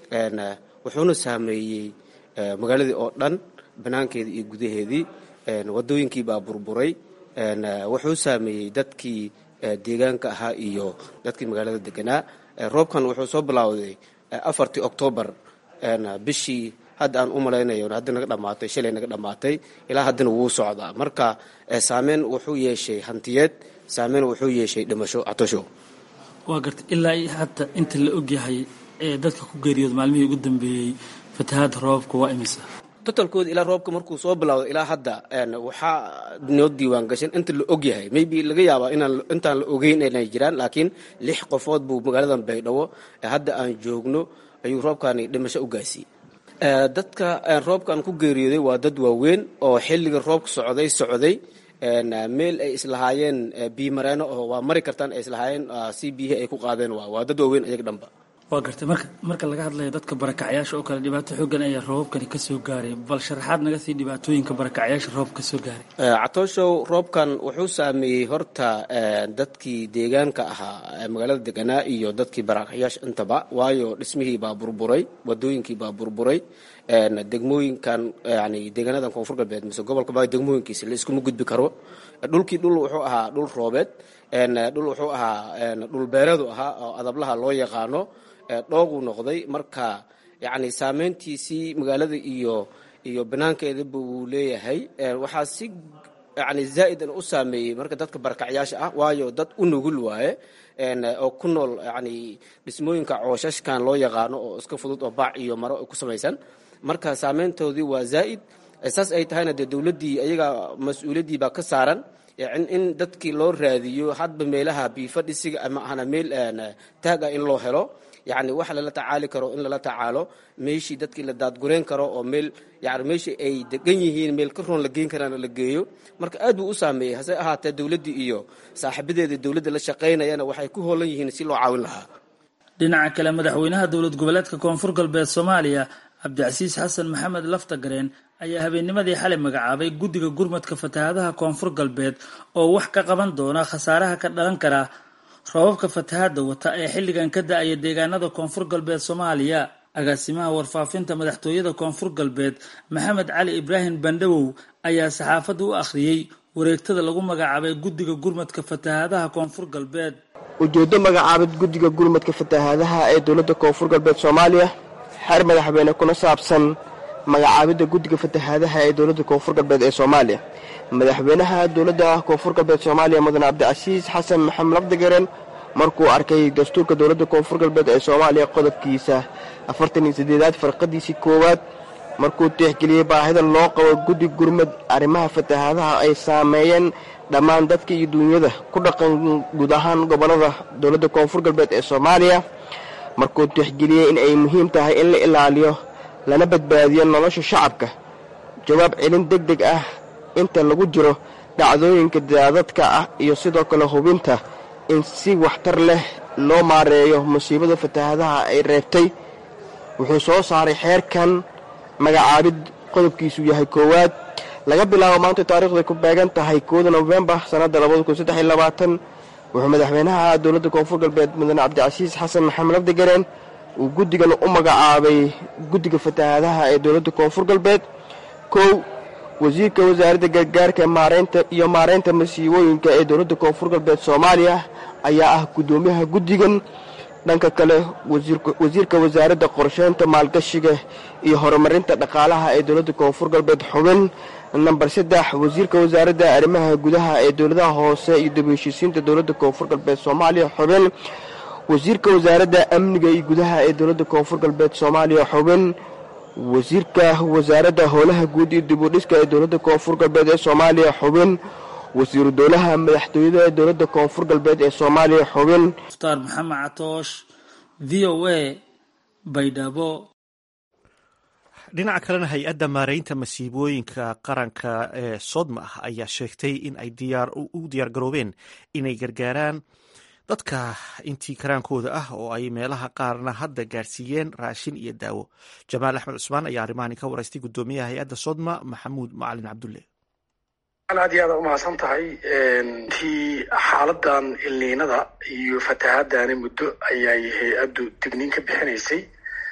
wuxuuna saameeyey magaaladii oo dhan banaankeedii iyo gudaheedii wadooyinkii baa burburay wuxuu saameeyey dadkii deegaanka ahaa iyo dadkii magaalada deganaa roobkan wuxuu soo bilowday afartii oktoobar bishii hadda aan u malaynayo hadda naga dhamaatay shalay naga dhamaatay ilaa haddana wuu socdaa marka saameyn wuxuu yeeshay hantiyeed saameyn wuxuu yeeshay dhimasho catosho waa garta ilaa hadda inta la ogyahay ee dadka ku geeriyood maalmihii ugu dambeeyey fatahaadda roobabka waa imisa totalkooda ilaa roobka markuu soo bilowdo ilaa hadda waxaa noo diiwaan gashan inta la og yahay maybe laga yaabaa inaan intaan la ogeyn inay jiraan laakiin lix qofood buu magaaladan baydhabo hadda aan joogno ayuu roobkani dhimasho u gaasiiyey dadka roobkan ku geeriyooday waa dad waaweyn oo xilliga roobka socday socday meel ay islahaayeen biimareeno oo waa mari kartaan ay islahaayeen si biyihii ay ku qaadeen waa waa dad waaweyn ayaga dhanba waa gartay marka marka laga hadlayo dadka barakacyaasha oo kale dhibaato xoogan ayaa roobabkani ka soo gaaray bal sharaxaad naga sii dhibaatooyinka barakacyaasha roobka ka soo gaaray catooshow roobkan wuxuu saameeyey horta dadkii deegaanka ahaa magaalada deganaa iyo dadkii barakacyaasha intaba waayo dhismihii baa burburay wadooyinkii baa burburay degmooyinkan yani deegaanadan koonfur galbeed mise gobolka baa degmooyinkiisa la iskuma gudbi karo dhulkii dhul wuxuu ahaa dhul roobeed dhul wuxuu ahaa dhul beereedu ahaa oo adablaha loo yaqaano dhooguu noqday marka yani saameyntiisii magaalada iyo iyo banaankeedaba wuu leeyahay waxaa si yani zaa'idan u saameeyey marka dadka barakacyaasha ah waayo dad u nugul waaye oo ku nool yani dhismooyinka cooshashkan loo yaqaano oo iska fudud oo baac iyo maro ku samaysan marka saameyntoodii waa zaa'id saas ay tahayna dee dowladdii ayaga mas-uuliyaddii baa ka saaran in dadkii loo raadiyo hadba meelaha biifadhisiga ama ahna meel taaga in loo helo yacni wax lala tacaali karo in lala tacaalo meeshii dadkii la daadgurayn karo oo meel yani meeshii ay degan yihiin meel ka roon la geyn karaan la geeyo marka aad buu u saameeyey hase ahaatee dowladdii iyo saaxiibadeeda dowladda la shaqaynayana waxay ku hoolan yihiin si loo caawin lahaa dhinaca kale madaxweynaha dowlad goboleedka koonfur galbeed soomaaliya cabdicasiis xasan maxamed laftagareen ayaa habeennimadii xalay magacaabay guddiga gurmadka fatahaadaha koonfur galbeed oo wax ka qaban doona khasaaraha ka dhalan kara roobabka fatahaada wata ee xilligan ka da-aya deegaanada koonfur galbeed soomaaliya agaasimaha warfaafinta madaxtooyada koonfur galbeed maxamed cali ibraahim bandhawow ayaa saxaafadda u akhriyey wareegtada lagu magacaabay guddiga gurmadka fatahaadaha koonfur galbeed ujeeddo magacaabid guddiga gurmadka fatahaadaha ee dowladda koonfur galbeed soomaaliya xeer madaxweyne kuna saabsan magacaabidda guddiga fatahaadaha ee dowladda koonfur galbeed ee soomaaliya madaxweynaha dowladda koonfur galbeed soomaaliya mudane cabdicasiis xasan maxamed labdigaren markuu arkay dastuurka dowladda koonfur galbeed ee soomaaliya qodobkiisa afartan iyo sideedaad farqadiisii koowaad markuu tixgeliyey baahida loo qabo guddi gurmad arrimaha fatahaadaha ay saameeyeen dhammaan dadka iyo duunyada ku dhaqan guud ahaan gobollada dowladda koonfur galbeed ee soomaaliya markuu tixgeliyey in ay muhiim tahay in la ilaaliyo lana badbaadiyo nolosha shacabka jawaab celin deg deg ah inta lagu jiro dhacdooyinka daadadka ah iyo sidoo kale hubinta in si waxtar leh loo maareeyo musiibada fatahaadaha ay reebtay wuxuu soo saaray xeerkan magacaabid qodobkiisu yahay koowaad laga bilaabo maanta taariikhday ku beegan tahay kooda nofembar sannadda wuxuu madaxweynaha dowladda koonfur galbeed mudane cabdicasiis xasan maxamed labdigareen uu guddigan u magacaabay guddiga fatahaadaha ee dowladda koonfur galbeed kow wasiirka wasaaradda gargaarka maareynta iyo maareynta masiibooyinka ee dowladda koonfur galbeed soomaaliya ayaa ah guddoomiyaha guddigan dhanka kale wasiirka wasaaradda qorsheynta maalgashiga iyo horumarinta dhaqaalaha ee dowladda koonfur galbeed xubin namber saddex wasiirka wasaaradda arrimaha gudaha ee dowladaha hoose iyo dib heshiisiinta dowladda koonfur galbeed soomaaliya xubin wasiirka wasaaradda amniga iyo gudaha ee dowladda koonfur galbeed soomaaliya xubin wasiirka wasaaradda howlaha guud iyo dib u dhiska ee dowladda koonfur galbeed ee soomaaliya xubin wasiiru dowlaha madaxtooyada ee dowladda koonfur galbeed ee soomaaliya xubin mukhtaar maxamed catoosh v o a baydhabo dhinaca kalena hay-adda maareynta masiibooyinka qaranka ee sodma ah ayaa sheegtay in ay u diyaar garoobeen inay gargaaraan dadka intii karaankooda ah oo ay meelaha qaarna hadda gaarsiiyeen raashin iyo daawo jamaal axmed cusmaan ayaa arrimahani ka waraystay guddoomiyaha hay-adda sodma maxamuud macalin cabdulle aad iyo aad umahadsan tahay tii xaaladan ilniinada iyo fatahaadani muddo ayay hay-addu digniin ka bixinaysay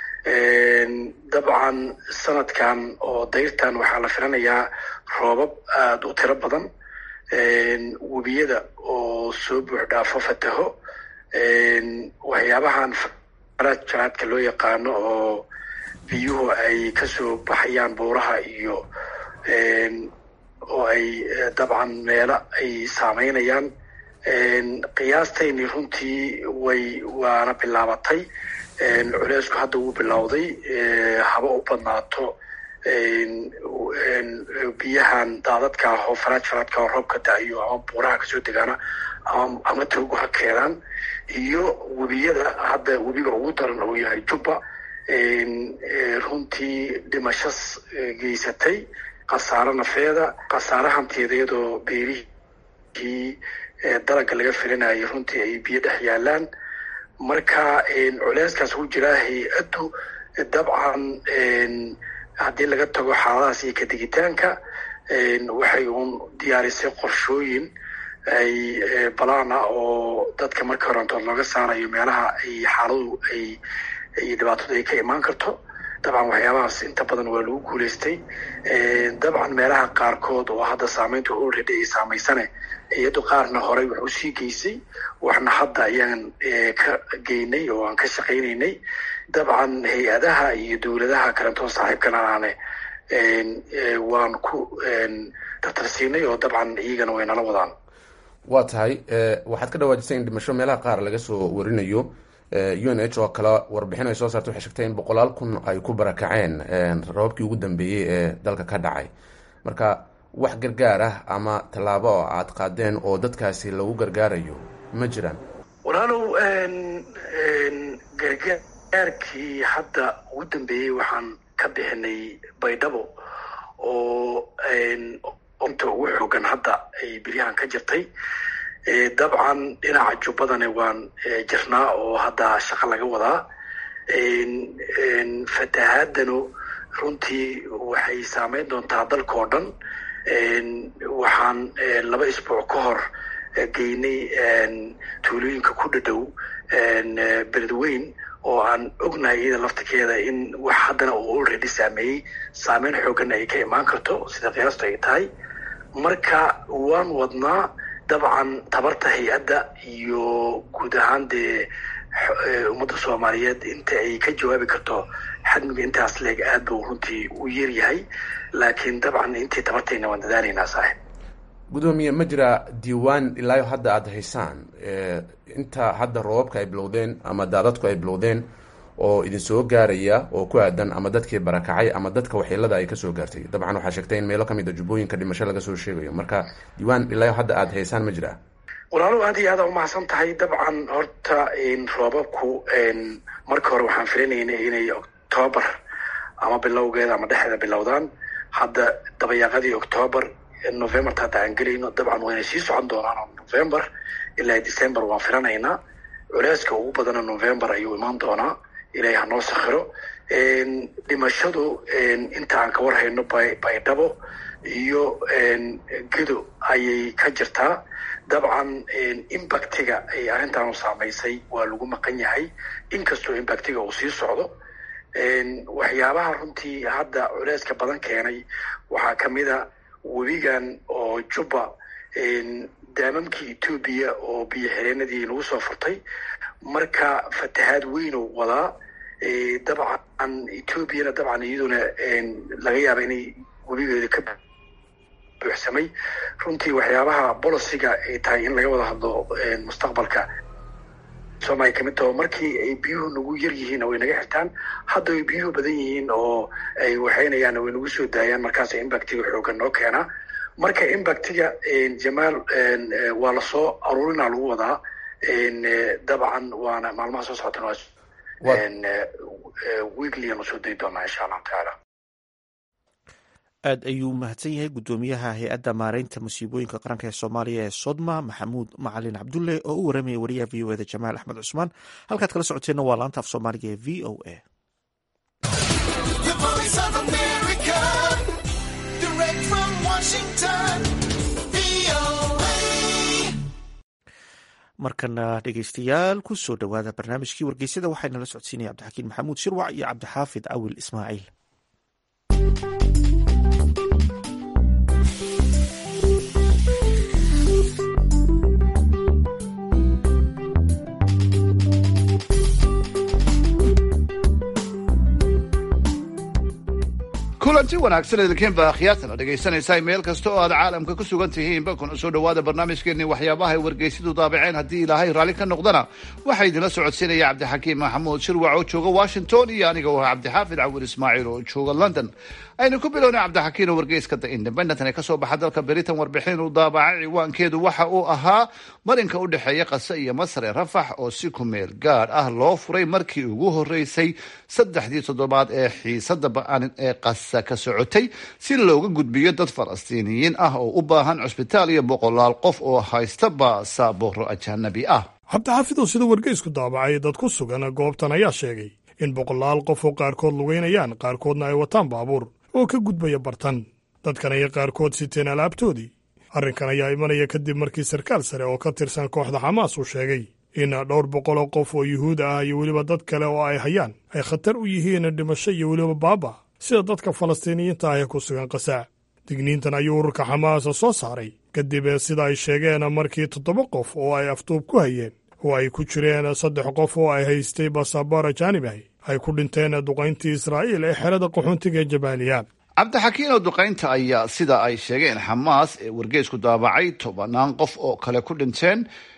dabcan sanadkan oo dayrtan waxaa la filanayaa roobab aada u tiro badan webiyada oo soo buux dhaafo fataho waxyaabahan faraad jaraadka loo yaqaano oo biyuhu ay kasoo baxayaan buuraha iyo oo ay dabcan meelo ay saameynayaan qiyaastayni runtii way waana bilaabatay culeysku hadda wuu bilowday haba u badnaato biyahan daadadka ah oo faraaj faraadka oo roobka da-iyo ama buuraha kasoo degaana ama ama toogu ha keenaan iyo webiyada hadda webiga ugu daran uu yahay jubba runtii dhimashas geysatay khasaaro nafeeda khasaare hanteeda iyadoo beerihii dalagga laga filinayay runtii ay biyo dhex yaalaan marka culeyskaas ku jiraa hay-addu dabcan haddii laga tago xaaladahaas iyo kadigitaanka waxay uun diyaarisay qorshooyin ay balaan ah oo dadka marka horantood looga saarayo meelaha ay xaaladu ay iyo dhibaatadu ay ka imaan karto dabcan waxyaabahaas inta badan waa lagu guulaystay dabcan meelaha qaarkood oo hadda saameynta already ay saamaysane iyado qaarna horey wax usii geysay waxna hadda ayaan ka geynay oo aan ka shaqaynaynay dabcan hay-adaha iyo dowladaha kalentoo saaxiibkana aane waan ku tartarsiinay oo dabcan iyagana way nala wadaan waa tahay waxaad ka dhawaajisay in dhimasho meelaha qaar laga soo warinayo u n h oo kale warbixin ay soo saartay waxay sheegtay in boqolaal kun ay ku barakaceen rababkii ugu dambeeyey ee dalka ka dhacay marka wax gargaar ah ama tallaabo oo aad qaadeen oo dadkaasi lagu gargaarayo ma jiraan walaalow gargaarkii hadda ugu dambeeyey waxaan ka bixinay baydhabo oo inta ugu xoogan hadda ay beryahan ka jirtay dabcan dhinaca jubbadana waan jirnaa oo hadda shaqo laga wadaa fatahaadanu runtii waxay saameyn doontaa dalka oo dhan waxaan laba isbuuc ka hor geynay tuulooyinka ku dhadhow beledweyn oo aan ognahay iyada laftirkeeda in wax haddana uu already saameeyey saameyn xooganna ay ka imaan karto sida qiyaastu ay tahay marka waan wadnaa dabcan tabarta hay-adda iyo guud ahaan dee ummadda soomaaliyeed inta ay ka jawaabi karto xadmiga intaas leeg aad buu runtii u yaryahay laakiin dabcan intii tabartayna waan dadaalaynaa saaxib gudoomiye ma jira diiwaan ilaayo hadda aada haysaan inta hadda roobabka ay bilowdeen ama daadadku ay bilowdeen oo idin soo gaaraya oo ku aadan ama dadkii barakacay ama dadka waxyeelada ay kasoo gaartay dabcan waxaa sheegtay in meelo kamid a jubbooyinka dhimasho laga soo sheegayo marka diiwaan ilaayo hadda aada haysaan ma jira walaalo aad iyo aada umahadsan tahay dabcan horta roobabku marka hore waxaan filinaynay inay octoobar ama bilowgeeda ama dhexeeda bilowdaan hadda dabayaaqadii octoobar novemberta hadda aan gelayno dabcan wayna sii socon doonaan november ilaa december waan filanaynaa culeyska ugu badana november ayuu imaan doonaa ilaahay hanoo sakhiro dhimashadu inta aan ka warhayno baydhabo iyo gedo ayay ka jirtaa dabcan impactiga ay arrintaanu saamaysay waa lagu maqan yahay inkastoo impactiga uu sii socdo waxyaabaha runtii hadda culeyska badan keenay waxaa kamid a webigan oo jubba daamamkii etoobiya oo biyo xireenadii lagu soo furtay marka fatahaad weynu wadaa dabcan etoobiyana dabcan iyaduna laga yaaba inay webigeeda ka buuxsamay runtii waxyaabaha boliciga ay tahay in laga wada hadlo mustaqbalka soomaliya kamid taho markii ay biyuhu nagu yar yihiin way naga xirtaan hadda ay biyuhu badan yihiin oo ay waxaynayaan way nagu soo daayaan markaas impactiga xoogan noo keenaa marka impactiga jamaal waa lasoo aruurina lagu wadaa dabcan waana maalmaha soo socotana weeklyanu soo dayi doonaa insha allahu tacaala aad ayuu mahadsan yahay guddoomiyaha hay-adda maareynta musiibooyinka qaranka ee soomaaliya ee sodma maxamuud macalin cabdulle oo u waramaya wariyaha v o eda jamaal axmed cusmaan halkaad kala socoteenna waa laanta af soomaaliga ee v o a markana dhegeystayaal ku soo dhowaada barnaamijkii wargeysyada waxaynala socodsiinaya cabdixakiin maxamuud shirwac iyo cabdixaafid awil ismaaciil kulanti wanaagsan idinkiinba akhyaartana dhegaysanaysaa meel kasta oo aad caalamka ku sugan tihiinba kuna soo dhowaada barnaamijkeenii waxyaabaha ay wargeysyadu daabaceen haddii ilaahay raalli ka noqdana waxaa idinla socodsiinaya cabdixakiim maxamuud shirwac oo jooga washington iyo aniga oo ah cabdixaafid cawil ismaaciil oo jooga london aynu ku bilownay cabdixakiin oo wargeyska the independent ee kasoo baxa dalka britain warbixin uu daabacay ciwaankeedu waxa uu ahaa marinka u dhexeeya qase iyo masar ee rafax oo si ku meel gaadh ah loo furay markii ugu horeysay saddexdii toddobaad ee xiisada ba-an ee qasa ka socotay si looga gudbiyo dad falastiiniyiin ah oo u baahan cusbitaal iyo boqolaal qof oo haysta baasabooro ajanabi ah cabdixaafid oo sida wargeysku daabacay dad ku sugan goobtan ayaa sheegay in boqolaal qof oo qaarkood lugeynayaan qaarkoodna ay wataan baabuur oo ka gudbaya bartan dadkan ayay qaarkood siteen alaabtoodii arrinkan ayaa imanaya kadib markii sarkaal sare oo ka tirsan kooxda xamaas uu sheegay in dhowr boqol oo qof oo yuhuud ah iyo weliba dad kale oo ay hayaan ay khatar u yihiin dhimasho iyo weliba baaba sida dadka falastiiniyiinta ah ee ku sugan qasaac digniintan ayuu ururka xamaasa soo saaray kadib sida ay sheegeen markii toddoba qof oo ay afduub ku hayeen oo ay ku jireen saddex qof oo ay haystay basaboor ajaanib ahi ay ku dhinteen duqayntii israa'iil ee xerada qaxoontiga ee jabaaliya cabdixakiin oo duqaynta ayaa sida ay sheegeen xamaas ee wargeysku daabacay tobanaan qof oo kale ku dhinteen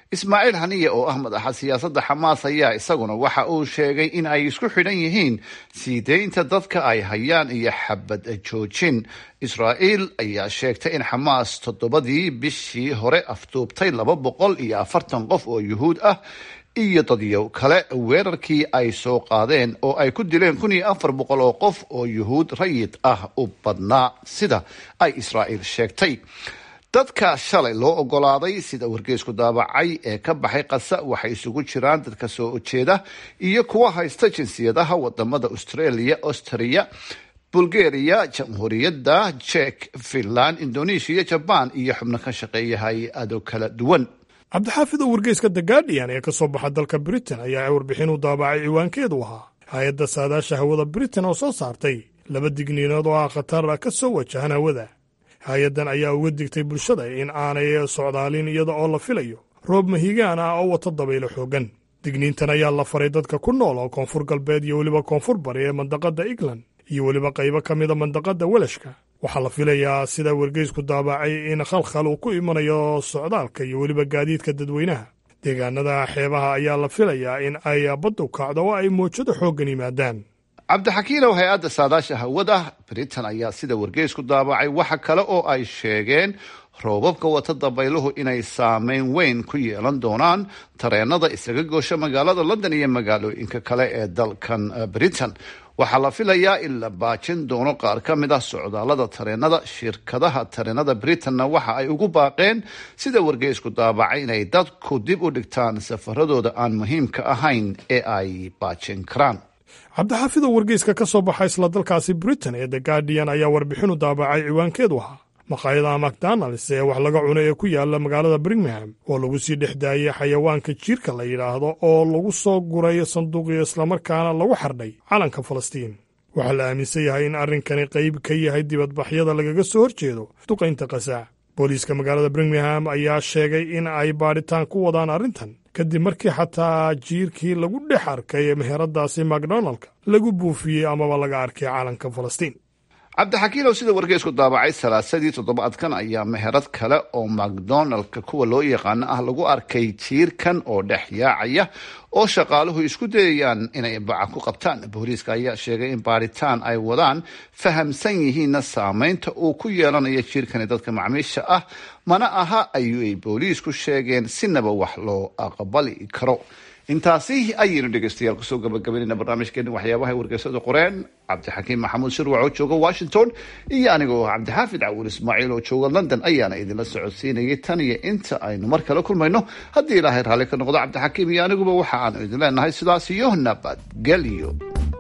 ismaaciil haniye oo ah madaxa siyaasadda xamaas ayaa isaguna waxa uu sheegay in ay isku xidhan yihiin sii deynta dadka ay hayaan iyo xabad joojin israa'iil ayaa sheegtay in xamaas toddobadii bishii hore afduubtay laba boqol iyo afartan qof oo yuhuud ah iyo dadyow kale weerarkii ay soo qaadeen oo ay ku dileen kun iyo afar boqol oo qof oo yuhuud rayid ah u badnaa sida ay israa'iil sheegtay dadka shalay loo ogolaaday sida wargeysku daabacay ee ka baxay qasa waxay isugu jiraan dadka soo ujeeda iyo kuwa haysta jinsiyadaha wadamada australia austria bulgaria jamhuuriyadda jek finland indonesia jaban iyo xubno ka shaqeeya hay-ado kala duwan cabdixaafid oo wargeyska the guardian ee ka soo baxa dalka britain ayaa warbixin u daabacay ciwaankeedu ahaa hay-adda saadaasha hawada britain oo soo saartay laba digniinood oo ah khatar ka soo wajahan hawada hay-addan ayaa uga digtay bulshada in aanay socdaalin iyada oo la filayo roob mahigaan ah oo wata dabaylo xooggan digniintan ayaa la faray dadka ku nool oo koonfur galbeed iyo weliba koonfur bari ee mandaqadda england iyo weliba qaybo ka mida mandaqadda welashka waxaa la filayaa sida wargeysku daabacay in khalkhal uu ku imanayo socdaalka iyo weliba gaadiidka dadweynaha deegaanada xeebaha ayaa la filayaa in ay baddu kacdo oo ay moojado xooggan yimaadaan cabdixakiinow hay-adda saadaasha hawada britain ayaa sida wargeysku daabacay waxa kale oo ay sheegeen roobabka wata dabayluhu inay saameyn weyn ku yeelan doonaan tareenada isaga goosha magaalada london iyo magaalooyinka kale ee dalkan britain waxaa la filayaa in la baajin doono qaar ka mid ah socdaalada tareenada shirkadaha tareenada britanna waxa ay ugu baaqeen sida wargeysku daabacay inay dadku dib u dhigtaan safaradooda aan muhiimka ahayn ee ay baajin karaan cabdixaafid oo wargeyska ka soo baxa isla dalkaasi britain ee the guardian ayaa warbixinu daabacay ciwaankeedu ahaa maqaayadaha macdonalds ee wax laga cuno ee ku yaala magaalada birmingham oo lagu sii dhex daayey xayawaanka jiirka la yidhaahdo oo lagu soo guray sanduuqyo islamarkaana lagu xardhay calanka falastiin waxaa la aaminsan yahay in arrinkani qayb ka yahay dibadbaxyada lagaga soo horjeedo duqaynta qasaac booliiska magaalada birmingham ayaa sheegay in ay baadhitaan ku wadaan arrintan kadib markii xataa jiirkii lagu dhex arkay meheradaasi macdonaldka lagu buufiyey amaba laga arkay calanka falastiin cabdixakiinow sida wargeysku daabacay salaasadii toddobaadkan ayaa meherad kale oo macdonaldka kuwa loo yaqaano ah lagu arkay jiirkan oo dhex yaacaya oo shaqaaluhu isku dayayaan inay baca ku qabtaan booliiska ayaa sheegay in baaritaan ay wadaan fahamsan yihiinna saameynta uu ku yeelanayo jiirkani dadka macmiisha ah mana aha ayuu ay booliisku sheegeen sinaba wax loo aqbali karo intaasi ayaynu dhegeystayaal kusoo gabagabaynayna barnaamijkeeni waxyaabaha wargeysada qoreen cabdixakiim maxamuud shirwac oo jooga washington iyo anigoo cabdixaafid cawuul ismaaciil oo jooga london ayaana idinla socodsiinayay tan iyo inta aynu mar kale kulmayno haddii ilaahay raalli ka noqdo cabdixakiim iyo aniguba waxa aanu idin leenahay sidaas iyo nabadgelyo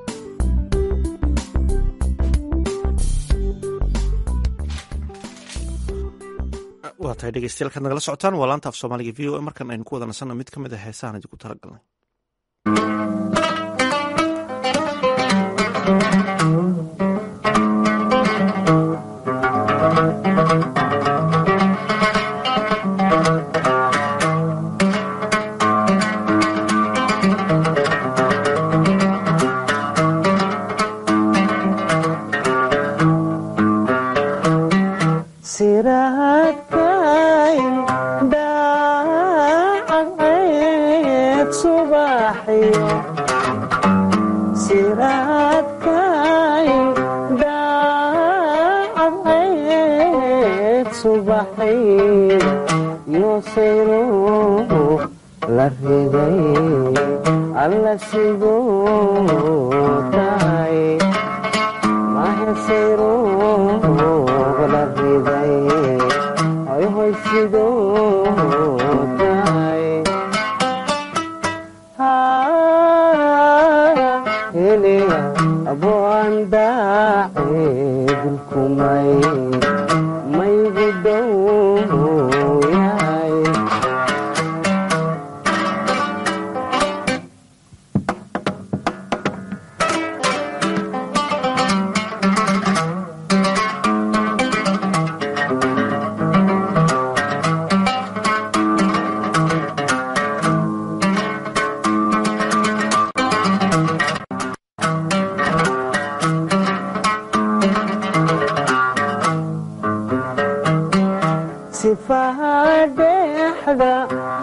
waa tahay dhegeystayaal kaad nagala socotaan waa laanta af soomaaliga v o a markan aynu ku wada nasanno mid ka mid a heesahan idinku talagalnay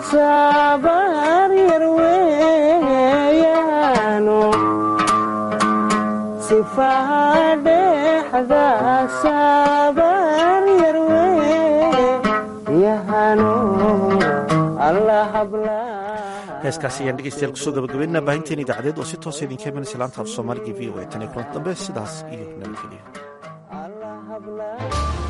sabar yar weeyaano sifaha dhexda sabar yar weeyahano allah habla heeskaasi ayaan dhegeystayaal kusoo gabagabeynaa baahinteen idaacadeed oo si toosa idinka imanaysa laanta af soomaaliga v o a tan iyo kulanti dambe sidaas iyo nabadgelyo